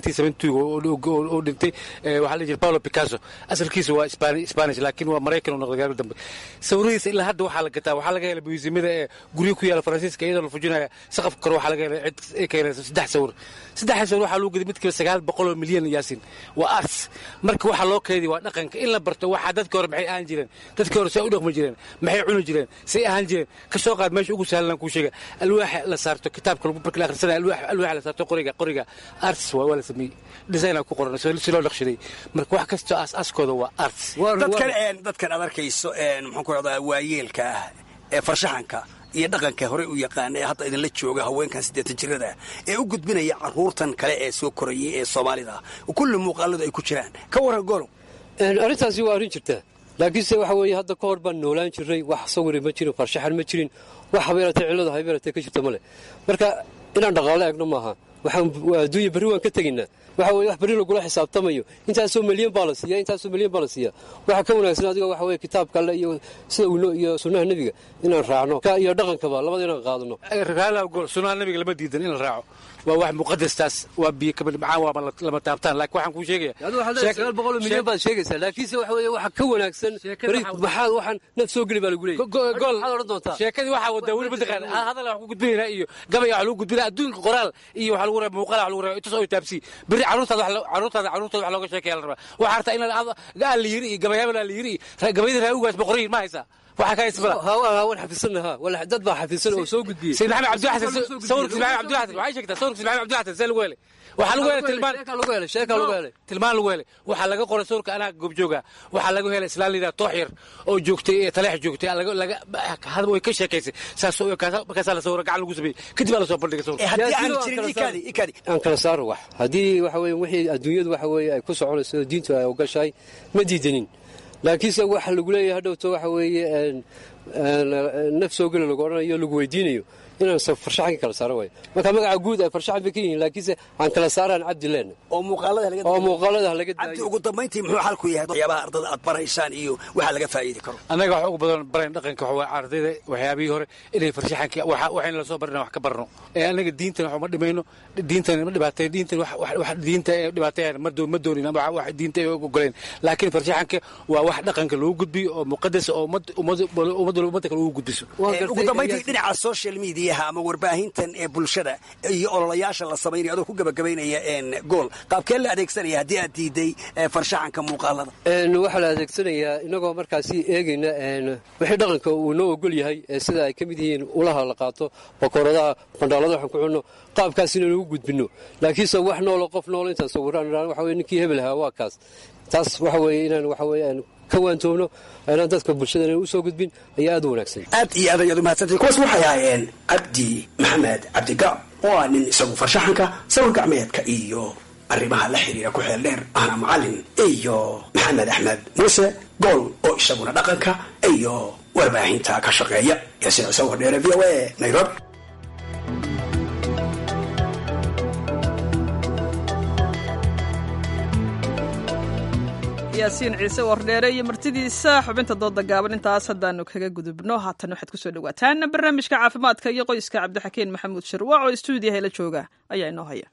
oo dhintay waxaa la jira paulo picasso asalkiisa waa spanish laakiin waa maraykan oo noqday gaari dambe sawiradiisa ilaa hadda waxaa la gataa waxaa laga helay museumyada ee guryo ku yaala faransiiska iyadoo la fujinaya saqafka kore waxaa laga helay cid ay ka helayso saddex sawir saddexda sawir waxaa lagu gaday midkiiba sagaal boqoloo milyan yaasin waa arts marka waxaa loo keediya waa dhaqanka in la barto waxaa dadka hore maxay ahaan jireen dadka hore say u dhaqmi jireen maxay cuni jireen say ahaan jireen kasoo qaad meesha ugu sahlan kuu sheega alwaaxa la saarto kitaabka marka la akhrisanaya alwaaxa la saarto qoriga qoriga arts waa waa la sameeyey designa ku qoran si loo naqshaday marka wax kastoo aas-aaskooda waa arts dadkan dadkan aad arkayso maxaan ku rahdaa waayeelka ah ee farshaxanka iyo dhaqanka hore u yaqaan ee hadda idinla jooga haweenkan siddeetan jirada ee u gudbinaya carruurtan kale ee soo korayay ee soomaalida kulli muuqaaladu ay ku jiraan ka warran golow arrintaasi waa arrin jirta laakiinse waxa weeye hadda ka hor baan noolaan jirray wax sawiri ma jirin farshaxan ma jirin wax habeeratee cillada habeeratee ka jirta ma leh marka inaan dhaqaalo eegno maaha waxaan adduunya berri waan ka tegaynaa waxa weye wax berri lagula xisaabtamayo intaasoo milyan baa la siiya intaasoo milyan baa la siiya waxa ka wanaagsan adiga waxa weye kitaabka alle iyo sida uu iyo sunnaha nebiga inaan raacno iyo dhaqankaba labada inaan qaadano sunnaha nebiga lama diidan in la raaco waa wax muqadastaas waa biyo kabadhibcaan waa lama taabtaan laakiin waxaan kuu sheegaya sagaal boqol milyan baad sheegaysaa laakiinse waxa weye waxa ka wanaagsan maxaad waxaan naf soo geli baa lagu leeyahy maxaad odhan doontaa sheekadii waxaa wadaa weli mataqaan hadal wax ku gudbinaynaa iyo gabay wax lagu gudbinaa adduunka qoraal iyo waxa lagu rabaa muuqaal wax lagu rabaa itus oo taabsi berri carruurtaada carruurtaada carruurtooda wax looga sheekaya la rabaa waxaa rabtaa in aan la yiri iyo gabayaaban aan la yiri iyo gabayadii raawugaas boqoriyin ma haysaa waxaa ka haysbala waan xafidsanna wala dad baa xafidsan oo soo gudbiyey sayid maxamed cabdiwaxsan sawirka sayid maxamed cabdiwaxsan waxay sheegtaa sawirka sayid maxamed cabdiwaxsan see lagu helay waxaa lagu helay tilmaan lagu helay sheeka lagu helay tilmaan lagu helay waxaa laga qoray sawirka anaa goobjooga waxaa lagu helay islaan lidaa toox yar oo joogtay ee taleex joogtay laga laga hadba way ka sheekaysay saas oo markaasaa la sawira gacan lagu sameeyey kadib baa la soo bandhigay sawirka aan kala saaro wax haddii waxa weye wixii adduunyadu waxa weye ay ku soconayso diintu ay ogashahay ma diidanin laakiinse waxa lagu leeyahay hadhowto waxa weeye naf soo geli lagu odhanayo lagu weydiinayo inaan farshaxanka kala saaro waayo marka magaca guud ay farshaxan bay ka yihiin laakiinse aan kala saaraan cabdi leena oo muuqaalada oo muuqaalada laga cabdi ugu dambayntii muxuu xalku yahay waxyaabaha ardada aad baraysaan iyo waxa laga faa'iidi karo annaga wax ugu badan barayn dhaqanka waxa waa ardayda waxyaabihii hore inay farshaxanka waxayna la soo barina wax ka barno ee annaga diintan wax uma dhimayno diintan ma dhibaatay diintan wax diinta ee dhibaateeyaan ma ma doonin ama wax diinta ay ogoleen laakiin farshaxanka waa wax dhaqanka lagu gudbiyo oo muqadas oo ummadda ummadda kale ugu gudbiso ugu dambayntii dhinaca social media ama warbaahintan ee bulshada iyo ololayaasha la samaynayo adoo ku gabagabaynaya gool qaabkee la adeegsanaya haddii aad diiday farshaxanka muuqaalada waxaa la adeegsanayaa inagoo markaasi eegayna wixii dhaqanka uu noo ogol yahay sida ay ka mid yihiin ulaha la qaato bakooradaha bandhaalada waxaan ku cunno qaabkaas inaan ugu gudbinno laakiinse wax noolo qof noolo intaan sawiraan waxa weye ninkii hebel ahaa waa kaas taas waxa weeye inaan waxa weye ka waantoobno inaan dadka bulshadana u soo gudbin ayaa aad u wanaagsan aad iyo aad ayaad u mahadsantay kuwaas waxay ahaayeen cabdi maxamed cabdigaab oo ah nin isagu farshaxanka sawir gacmeedka iyo arrimaha la xiriira ku xeel dheer ahna macallin iyo maxamed axmed muuse gool oo isaguna dhaqanka iyo warbaahinta ka shaqeeya yaasiin cuseen wardheere v o a nairobi yaasiin ciise wardheere iyo martidiisa xubinta dooda gaaban intaas haddaanu kaga gudubno haatan waxaad kusoo dhawaataan barnaamijka caafimaadka iyo qoyska cabdixakiin maxamuud shirwaac oo stuudiyaha la jooga ayaa inoo haya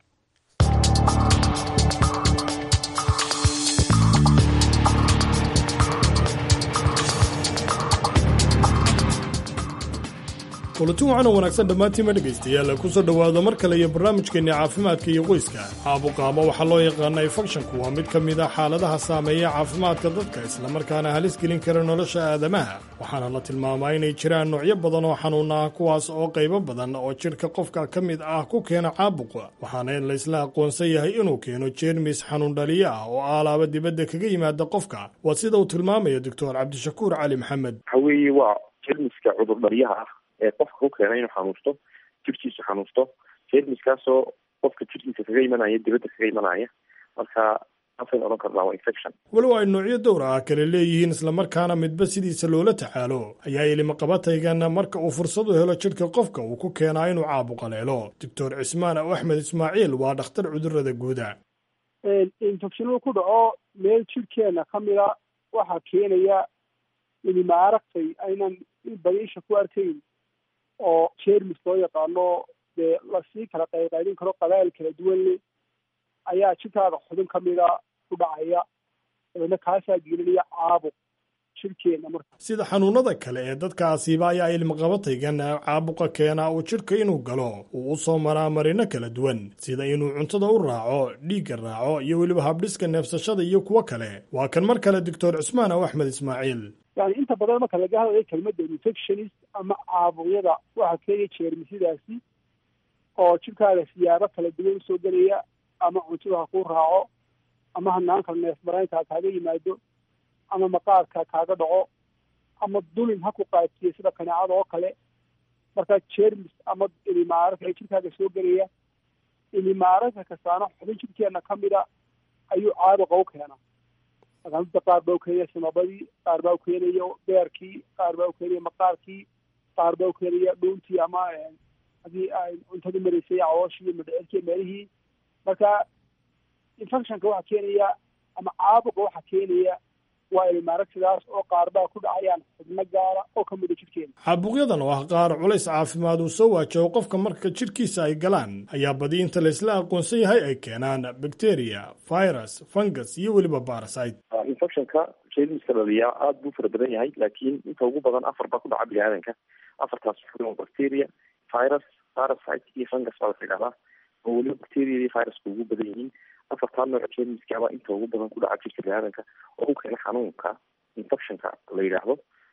kulanti waxaana wanaagsan dhammaantiima dhegaystayaal kusoo dhowaado mar kale iyo barnaamijkeenni caafimaadka iyo qoyska caabuqaama waxaa loo yaqaana infekshanku waa mid ka mid a xaaladaha saameeya caafimaadka dadka islamarkaana halis gelin kara nolosha aadamaha waxaana la tilmaamaa inay jiraan noocyo badan oo xanuun ah kuwaas oo qaybo badan oo jidhka qofka ka mid ah ku keena caabuqa waxaana laysla aqoonsan yahay inuu keeno jeermis xanuun dhaliyo ah oo aalaaba dibadda kaga yimaada qofka waa sida uu tilmaamayo doctor cabdishakuur cali maxamed waxaweye waa jermiska cudur dhaliyaha ah ee qofka ku keena inuu xanuusto jirkiisu xanuusto jermiskaasoo qofka jirkiisa kaga imanaya dibadda kaga imanaya marka asan odhan karnaa waa infection walow ay noocyo dowr ah kale leeyihiin islamarkaana midba sidiisa loola tacaalo ayaa ilimaqabataygan marka uu fursad u helo jidhka qofka uu ku keenaa inuu caabuqa leelo doctor cismaan aw axmed ismaaciil waa dhakhtar cudurada guuda infectionada ku dhaco meel jirkeena ka mida waxaa keenaya ilima aragtay aynan badiisha ku arkayn oo jermis loo yaqaano dee lasii kala qayqaydin karo qabaa'il kala duwan leh ayaa jirkaada xubin ka mida ku dhacaya dabeedna kaasaa gelinaya caabuq jirkeena marka sida xanuunada kale ee dadka asiiba ayaa ilmaqabataygan caabuqa keenaa uu jidhka inuu galo uu u soo maraa marino kala duwan sida inuu cuntada u raaco dhiigga raaco iyo weliba habdhiska neefsashada iyo kuwo kale waa kan mar kale doctor cismaan aw axmed ismaaciil yani inta badan marka laga hadlayo kelmadda infectionist ama caabuqyada waxaa keenaya jeermisidaasi oo jirkaaga siyaabo kala duwan usoo gelaya ama cuntada ha kuu raaco ama hanaanka neef maraynka kaaga yimaado ama maqaarka kaaga dhaco ama dulin ha ku qaadsiiyo sida kaneecada oo kale marka jermis ama ilimaaraka ee jirkaaga soo gelaya ilimaaraka kastaana xubin jirkeena ka mida ayuu caabuqa u keenaa makaamida qaar baa u keenaya samabadii qaar baa u keenaya beerkii qaar baa u keenaya maqaarkii qaar baa u keenaya dhuuntii ama haddii ay cuntadu maraysay cawooshii madheceelkii meelihii marka infectionka waxaa keenaya ama caabuqa waxaa keenaya waa ilmaaragsidaas oo qaarbaa ku dhacayaan xubno gaara oo ka mida jidhkeena caabuqyadan oo ah qaar culays caafimaad uu soo waajaho qofka marka jidhkiisa ay galaan ayaa badi inta laysla aqoonsan yahay ay keenaan bacteria virus fungus iyo weliba barasite infectionka jeermiska dhaliyaa aada buu fara badan yahay laakiin inta ugu badan afar baa ku dhaca bini-aadanka afartaas wuxuu bacteria virus parasite iyo fungus baa la yidhahdaa oo weliba bacteria iyo viruska ugu badan yihiin afartaa nooc jeermiskaaba inta ugu badan ku dhaca jirka bini-aadanka oo u keena xanuunka infectionka la yidhaahdo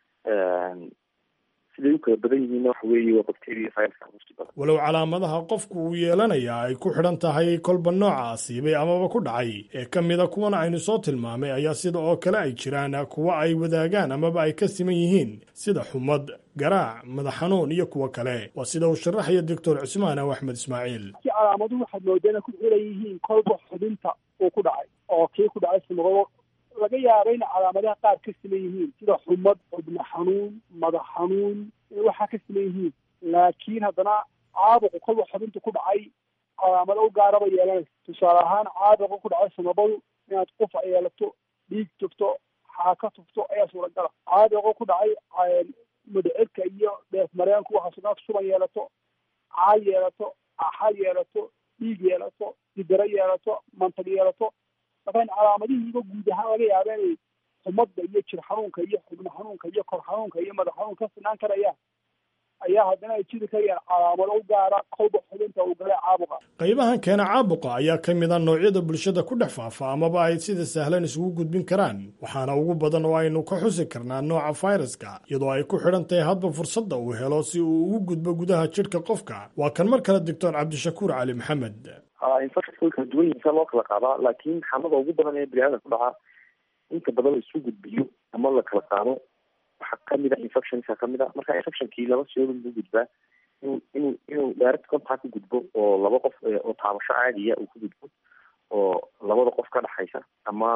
siday u kala badan yihiinna waxa weeye waa bacteria viruska usi badan walow calaamadaha qofku uu yeelanayaa ay ku xidhan tahay kolba nooca asiibay amaba ku dhacay ee ka mida kuwan aynu soo tilmaamay ayaa sida oo kale ay jiraan kuwa ay wadaagaan amaba ay ka siman yihiin sida xumad garaac madax xanuun iyo kuwo kale waa sida uu sharaxaya doctor cusmaan aw axmed ismaaciil kii calaamaduhu waxaad moodaa inay ku xiran yihiin kolba xubinta uu ku dhacay oo kii ku dhacay samaqado laga yaaba in calaamadaha qaar ka siman yihiin sida xumad xubno xanuun madax xanuun waxaa ka siman yihiin laakiin haddana caabuqu kolba xubinta ku dhacay calaamado u gaaraba yeelanaysa tusaale ahaan caabuqa ku dhacay samabadu inaad qufa yeelato dhiig tufto xaaka tufto ayaa suuragala caabuqa ku dhacay madhecirka iyo dheef mareenku waxaa sunaad shuban yeelato caay yeelato axal yeelato dhiig yeelato didaro yeelato mantag yeelato marka calaamadihiiba guud ahaan laga yaaba inay xumadda iyo jir xanuunka iyo xubno xanuunka iyo kor xanuunka iyo madax xanuun ka sinaan karayaan ayaa haddana ay jiri karayaan calaamado u gaara kolba xubinta uu galay caabuqa qaybahan keena caabuqa ayaa ka mid a noocyada bulshada ku dhex faafa amaba ay sida sahlan isugu gudbin karaan waxaana ugu badan oo aynu ka xusi karnaa nooca fayraska iyadoo ay ku xidhan tahay hadba fursadda uu helo si uu ugu gudbo gudaha jidhka qofka waa kan mar kale doctor cabdishakuur cali maxamed infectionka way kala duwan yihiin saa loo kala qaadaa laakiin xamada ugu badan ee bini-aadan ku dhacaa inta badan la isu gudbiyo ama la kala qaado waxaa kamid a infectionka kamid a marka infectionkii laba siyoodun buu gudbaa inuu inuu inuu direct contact ku gudbo oo laba qof oo taabasho caadiya uu ku gudbo oo labada qof ka dhexaysa ama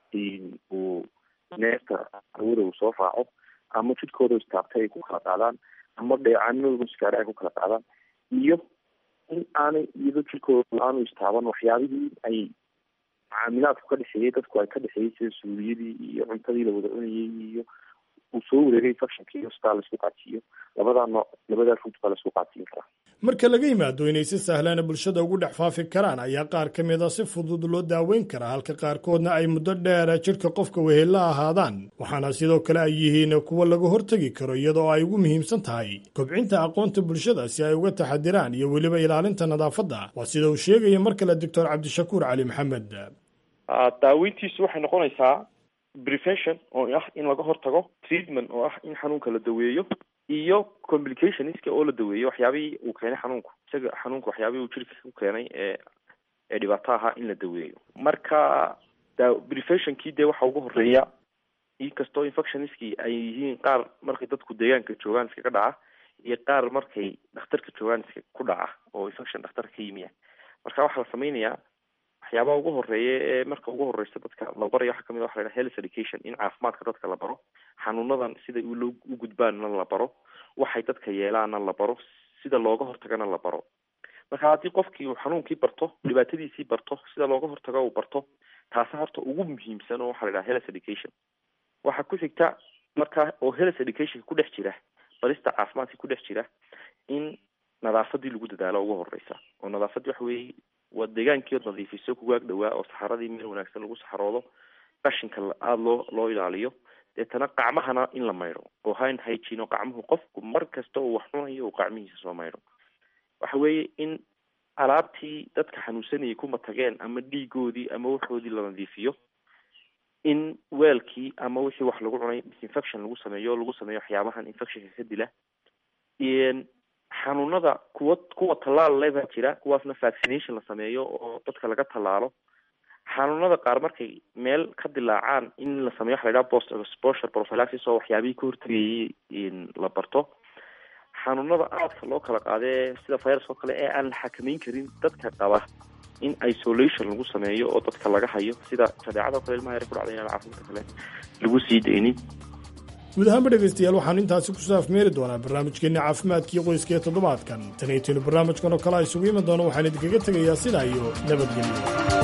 uu neefta hawada uu soo raaco ama jidhkooda istaabtay ay ku kala qaadaan ama dheecaanadooda iskaare ay ku kala qaadaan iyo in aanay iyado jirkooda aanu istaaban waxyaabihii ay macaamilaadku ka dhexeeyey dadku ay ka dhexeeyey sida suuliyadii iyo cuntadii la wada cunayey iyo uu soo wareegay infectionkii hostaa laisku qaadsiiyo labadaa nooc labadaa ruut baa laisku qaadsiin karaa marka laga yimaado inay si sahlana bulshada ugu dhex faafi karaan ayaa qaar ka mid a si fudud loo daaweyn karaa halka qaarkoodna ay muddo dheera jidhka qofka wehella ahaadaan waxaana sidoo kale ay yihiin kuwa laga hortegi karo iyadoo ay ugu muhiimsan tahay kobcinta aqoonta bulshada si ay uga taxadiraan iyo weliba ilaalinta nadaafadda waa sida uu sheegaya mar kale doctor cabdishakuur cali maxamed daaweyntiisu waxay noqonaysaa prevention oo ah in laga hortago treatment oo ah in xanuunka la daweeyo iyo complicationska oo la daweeyo waxyaabihii uu keenay xanuunku isaga xanuunka waxyaabihii uu jirka ku keenay ee ee dhibaato ahaa in la daweeyo marka da preventionkii dee waxa ugu horeeya inkastoo infectionskii ay yihiin qaar markay dadku deegaanka joogaan iskaga dhaca iyo qaar markay dhakhtarka joogaan iska ku dhaca oo infection dhakhtarka ka yimiya marka waxaa la sameynayaa waxyaabaha ugu horeeya ee marka ugu horeysa dadka la baraya waxaa kamid a waxa la yidhaha health education in caafimaadka dadka la baro xanuunadan siday loo u gudbaanna la baro waxay dadka yeelaanna la baro sida looga hortagana la baro marka haddii qofkii uu xanuunkii barto dhibaatadiisii barto sida looga hortago uu barto taasa horta ugu muhiimsan oo waxaa la yidhaha health education waxaa ku xigta marka oo health educationka ku dhex jira barista caafimaadka ku dhex jira in nadaafadii lagu dadaalo ugu horeysa oo nadaafadii waxa weeye waa deegaankii ood nadiifiso kugaag dhawaa oo saxaradii meel wanaagsan lagu saxaroodo qashinka aada loo loo ilaaliyo deetana qacmahana in la maydho oo hand hygiene oo qacmuhu qofku mar kasta uu wax cunayo uu qacmihiisa soo maydho waxa weeye in alaabtii dadka xanuunsanayay kuma tageen ama dhiigoodii ama waxoodii la nadiifiyo in weelkii ama wixii wax lagu cunay disinfection lagu sameeyo lagu sameeyo waxyaabahan infectionka ka dila xanuunada kuwa kuwa tallaal le baa jira kuwaasna vaccination la sameeyo oo dadka laga tallaalo xanuunada qaar markay meel ka dilaacaan in la sameeyo waxa la yidhaha post exposure prophylaxis oo waxyaabihii ka hortagayay la barto xanuunada aadka loo kala qaadee sida virus oo kale ee aan la xakameyn karin dadka qaba in isolation lagu sameeyo oo dadka laga hayo sida jadeecada o kale ilmaha yar ku dhacday inaan caafimaadka kale lagu sii daynin guud ahaanba dhegaystayaal waxaanu intaasi kusoo afmeeri doonaa barnaamijkeenna caafimaadkii qoyska ee toddobaadkan tan iyo tinu barnaamijkan oo kale a isugu iman doono waxaan idinkaga tegayaa sidaa iyo nabadgelyo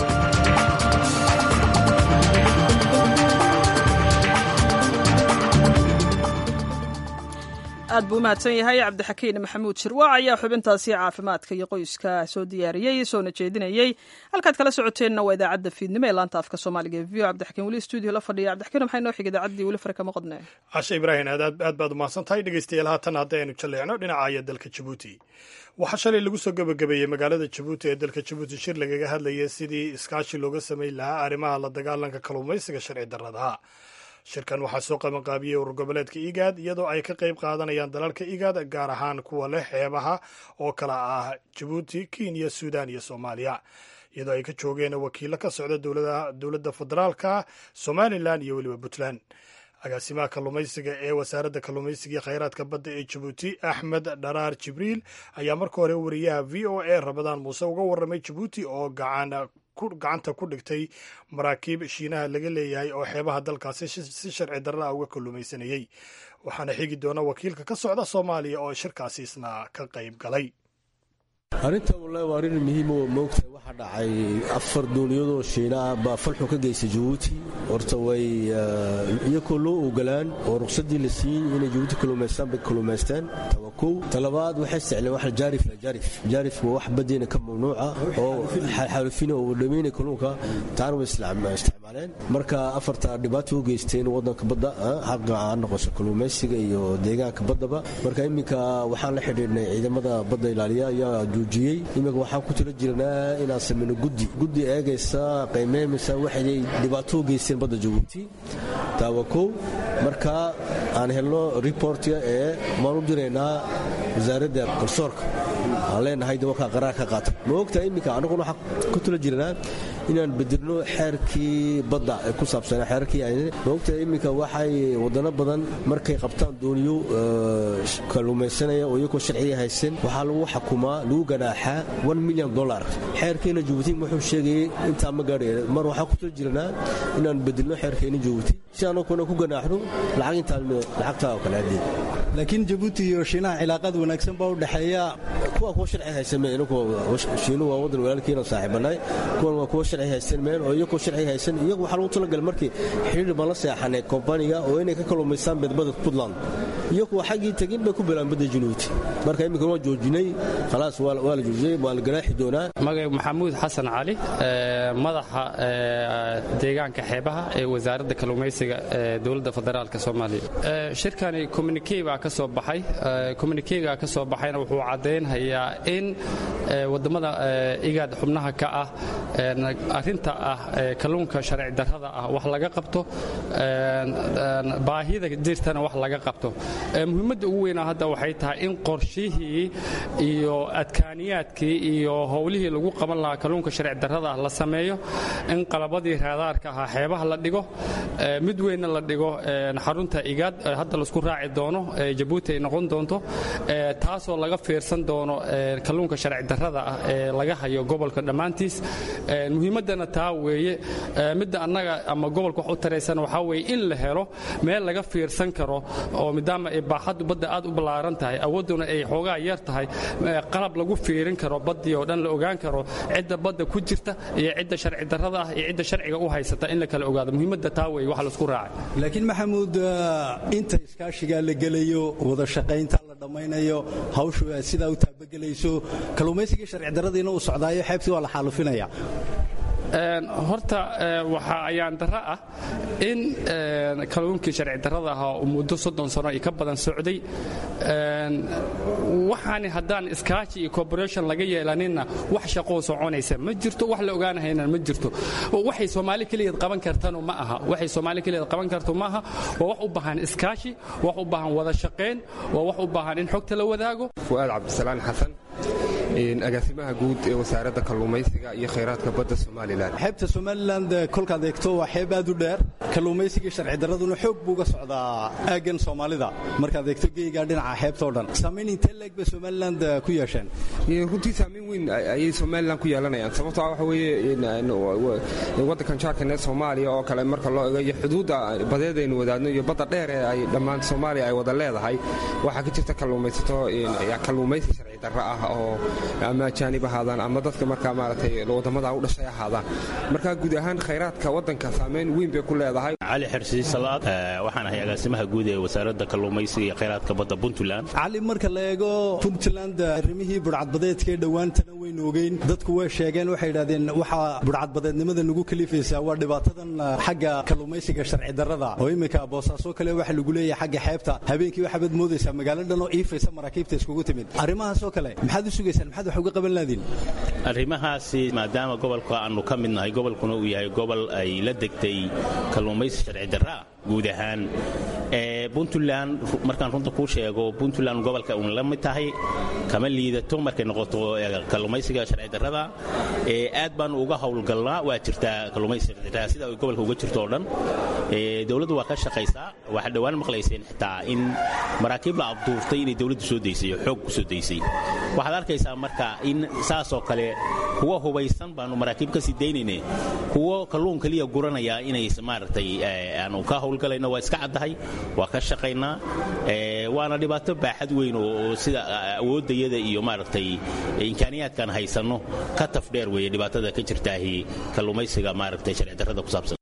aad buu u mahadsan yahay cabdixakiin maxamuud shirwaac ayaa xubintaasi caafimaadka iyo qoyska soo diyaariyey soona jeedinayey halkaad kala socoteenna waa idaacadda fiidnimo ee laanta afka soomaaliga v o cabdixakiin weli stuudio la fadhiya cabdixakiin maxay noo xig idaacaddii weli fare kama qodne cashe ibraahim aad aad baad umahadsan tahay dhegaystayaal haatan haddaynu jalleecno dhinacaya dalka jabuuti waxaa shalay lagu soo gebagabeeyey magaalada jabuuti ee dalka jabuuti shir lagaga hadlayay sidii iskaashi looga samayn lahaa arrimaha la dagaalanka kalluumaysiga sharci darradaha shirkan waxaa soo qabanqaabiyey urur goboleedka igaad iyadoo ay ka qayb qaadanayaan dalalka igaad gaar ahaan kuwa leh xeebaha oo kala ah jabuuti kenya suudan iyo soomaaliya iyadoo ay ka joogeen wakiilo ka socda dowladda federaalka somalilan iyo weliba puntland agaasimaha kalluumaysiga ee wasaaradda kalluumaysiga iyo khayraadka badda ee jabuuti axmed dharaar jibriil ayaa marka hore wariyaha v o a ramadaan muuse uga warramay jabuuti oo gacan gacanta ku dhigtay maraakiib shiinaha laga leeyahay oo xeebaha dalkaasi si sharci darra ah uga kalluumaysanayey waxaana xigi doona wakiilka ka socda soomaaliya oo shirkaasi isna ka qayb galay arrinta wallahi waa arrin muhiim oo moogtahay waxaa dhacay afar duuliyadoo shiina ah baa falxu ka geystay jabuuti horta way iyakoo loo ogolaan oo ruqsadii la siiyey inay jabuuti kaluumaystaan bay kaluumaysteen tawa kow talabaad waxay isticleen wax jaarif la jaarif jaarif waa wax badeena ka mamnuuca oo xaalufina oo dhameynay kalluunka taana way isticmaaleen marka afarta dhibaato u geysteen waddanka badda xaqa aan noqoso kaluumaysiga iyo deegaanka baddaba marka iminka waxaan la xidhiidhnay ciidamada badda ilaaliya ayaa joojiyey iminka waxaan ku tila jirnaa inaan samayno guddi guddi eegaysa qiimeynaysa waxay dhibaato u geysteen badda jabuuti taawa kow marka aan helno reportga ee maan u diraynaa wasaaradda garsoorka aan leenahay dabalkaa qaraar ka qaata ma ogtahay iminka annaguna waxaan ku tula jirnaa inaan bedelno xeerkii badda ee ku saabsan xeerkii ma ogtahay iminka waxay wadano badan markay qabtaan dooniyo kalluumaysanaya oo iyagoo sharciya haysan waxaa lagu xakumaa lagu ganaaxaa one million dollar xeerkeena jabuuti wuxuu sheegayay intaa ma gaadhay mar waxaan ku tula jirnaa inaan bedelno xeerkeena jabuuti si anaguna ku ganaaxno lacag intaan lacagtaa oo kale hadii laakiin jabuuti iyo shiinaha cilaaqaad wanaagsan baa u dhexeeya kuwa kuwa sharci haysan meen shiinu waa wadan walaalkiina saaxiibanaay kuwan waa kuwa sharci haysan meen oo iyagoo sharci haysan iyagu waxaa lagu talagalay markii xidhiir baan la seexanay kompaniga oo inay ka kalluumaystaan badbada puntland iyagu xaggii tegin bay ku bilaan badda januuti marka iminka waan joojinay khalaas waa la joojiyey waa la ganaaxi doonaa magay maxamuud xasan cali madaxa deegaanka xeebaha ee wasaaradda kalluumaysiga ee dowladda federaalka soomaaliya shirkani communique baa ka soo baxay communiquega ka soo baxayna wuxuu caddaynhayaa in waddamada igaad xubnaha ka ah arrinta ah kalluunka sharci darrada ah wax laga qabto baahida jirtana wax laga qabto muhiimadda ugu weynaa hadda waxay tahay in qorshihii iyo adkaaniyaadkii iyo howlihii lagu qaban lahaa kalluunka sharci darrada ah la sameeyo in qalabadii raadaarka ahaa xeebaha la dhigo mid weynna la dhigo xarunta igaad hadda laisku raaci doono jabuuti ay noqon doonto taasoo laga fiirsan doono kalluunka sharci darrada ah ee laga hayo gobolka dhammaantiis muhiimaddana taa weeye midda annaga ama gobolka wax u taraysan waxaa weeye in la helo meel laga fiirsan karo oo maadaama ay baaxaddu badda aad u ballaaran tahay awoodduna ay xoogaa yar tahay qalab lagu fiirin karo baddii oo dhan la ogaan karo cidda badda ku jirta iyo cidda sharci darrada ah iyo cidda sharciga u haysata in la kala ogaado muhiimadda taa weeye wax laisku raacay laakiin maxamuud inta iskaashigaa la gelayo wada shaqaynta la dhammaynayo hawshu sidaa u taabagelayso kalluumaysigii sharci darradiina uu socdaayo xeebtii waa la xaalufinaya horta waxa ayaan darro ah in kalluunkii sharci darrada ahaa uu muddo soddon sano iyo ka badan socday waxaani haddaan iskaashi iyo cooperation laga yeelaninna wax shaqoo soconaysa ma jirto wax la ogaanahayna ma jirto waxay soomaali keligeed qaban kartanu ma aha waxay soomaali keligeed qaban karto ma aha waa wax u baahan iskaashi wax u baahan wada shaqayn waa wax u baahan in xogta la wadaago fu'aad cabdisalaan xasan agaasimaha guud ee wasaaradda kalluumaysiga iyo khayraadka badda somalilan xeebta somalilan kolkaad eegto waa xeeb aad u dheer kalluumaysigii sharci darraduna xoog buu uga socdaa aaggan soomaalida markaad eegto geegaa dhinaca xeebtao dhan saamayn intee leeg bay somaliland ku yeesheen runtii saamayn weyn ayay somalilan ku yeelanayaan sababtoo ah waxa weeye waddankan jaarkan ee soomaaliya oo kale marka loo eego iyo xuduudda badeed aynu wadaadno iyo badda dheer ee ay dhammaan soomaaliya ay wada leedahay waxaa ka jirta kalluumaysato kalluumaysi sharci darro ah oo ama ajaanib ahaadaan ama dadka markaa maaragtay waddamada u dhashay ahaadaan marka guud ahaan khayraadka waddanka saamayn weyn bay ku leedahay cali xirsi salaad waxaan ahay agaasimaha guud ee wasaaradda kalluumaysiga iyo khayraadka badda puntland cali marka la eego puntland arrimihii budhcadbadeedka ee dhowaantana waynu ogeyn dadku way sheegeen waxay yidhahdeen waxaa budhcadbadeednimada nagu kalifaysaa waa dhibaatadan xagga kalluumaysiga sharci darrada oo iminka boosaaso kale waxa lagu leeyahay xagga xeebta habeenkii waxaabad moodaysaa magaalo dhan oo iifaysa maraakiibta iskugu timid arrimahaasoo kale maxaad u sugaysaan maxaad wax uga qaban laadiin arrimahaasi maadaama gobolka aanu ka mid nahay gobolkuna uu yahay gobol ay la degtay kalluumaysi sharci darraa guud ahaan puntland markaan runta kuu sheego puntland gobolka uun la mid tahay kama liidato markay noqoto kalluumaysiga sharci darrada aad baanu uga howlgalnaa waa jirtaa kalluumaysiga sharci darrada sida ay gobolka uga jirto oo dhan dowladdu waa ka shaqaysaa waxaa dhowaan maqlayseen xitaa in maraakiib la abduurtay inay dowladdu soo daysay oo xoog ku soo daysay waxaad arkaysaa marka in saasoo kale kuwa hubaysan baanu maraakiib ka sii daynayne kuwo kalluun keliya guranaya inay maaragtay aanu ka howlgalayno waa iska caddahay waa ka shaqaynaa waana dhibaato baaxad weyn oo sida awooddayada iyo maaragtay imkaaniyaadkaan haysanno ka taf dheer weeye dhibaatada ka jirtaahi kalluumaysiga maaragtay sharci darrada ku saabsan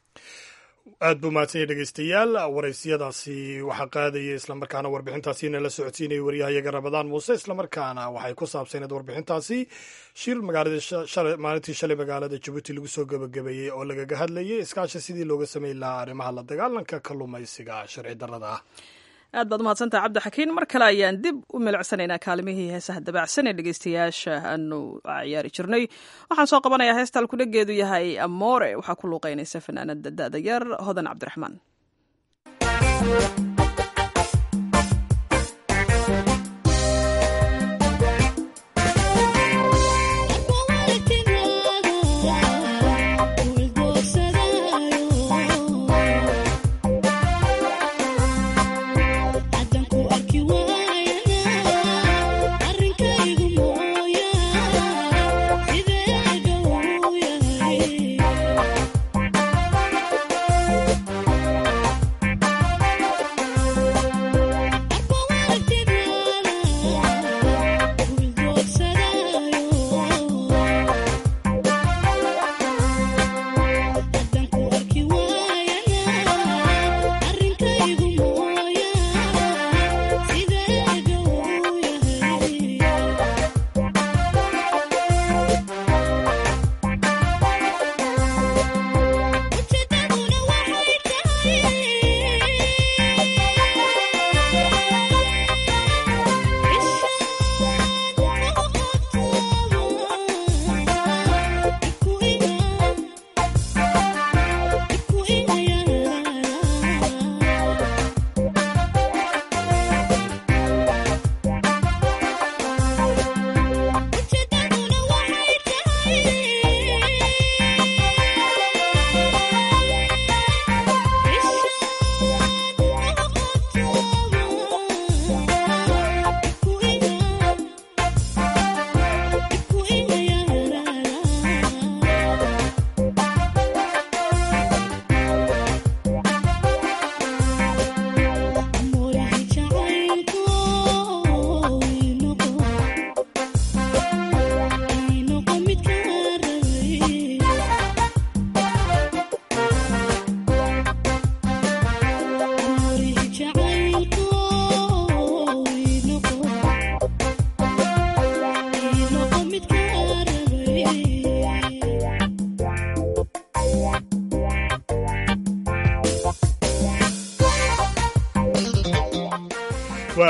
aad buu mahadsanya dhegeystayaal waraysiyadaasi waxaa qaadaya islamarkaana warbixintaasiina la socodsiinaya waryahayaga ramadaan muuse islamarkaana waxay ku saabsaneed warbixintaasi shir maalintii shalay magaalada jabuuti lagu soo gebagabeeyey oo lagaga hadlayay iskaashi sidii looga sameyn lahaa arrimaha la dagaalanka kalluumaysiga sharci darrada ah aad baad umahadsantaha cabdixakiin mar kale ayaan dib u milicsanaynaa kaalimihii heesaha dabacsan ee dhegeystayaasha aanu ciyaari jirnay waxaan soo qabanayaa heesta alkudhageedu yahay amoore waxaa ku luuqeynaysa fanaanada da'da yar hodan cabdiraxmaan Yeah.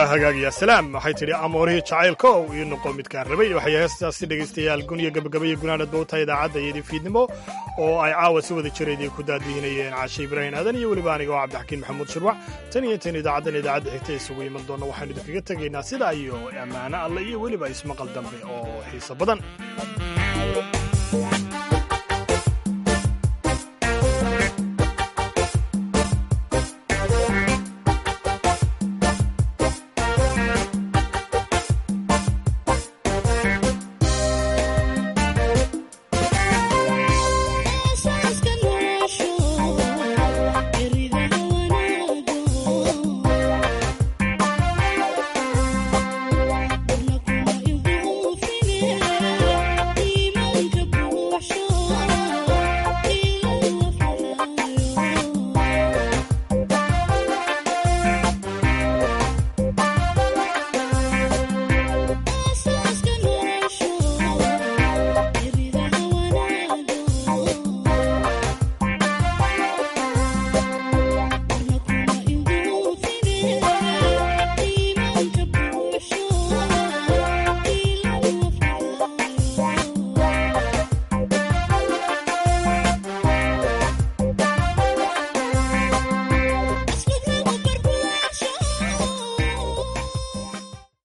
waa hagaagaya salaam waxay tidhi amoorihii jacaylka ou ii noqo midkaan rabay waxay heestaasi dhegaystayaal guniya gabagabaya gunaanadba u tahay idaacadda iyadii fiidnimo oo ay caawa si wada jiraydii ku daadihinayeen caashe ibraahim aadan iyo weliba aniga oo cabdixakiin maxamuud shirwac tan iyo intayn idaacaddan idaacadda xigta isugu iman doonna waxaanu idinkaga tegaynaa sidaa iyo ammaano alle iyo weliba ismaqal dambe oo xiiso badan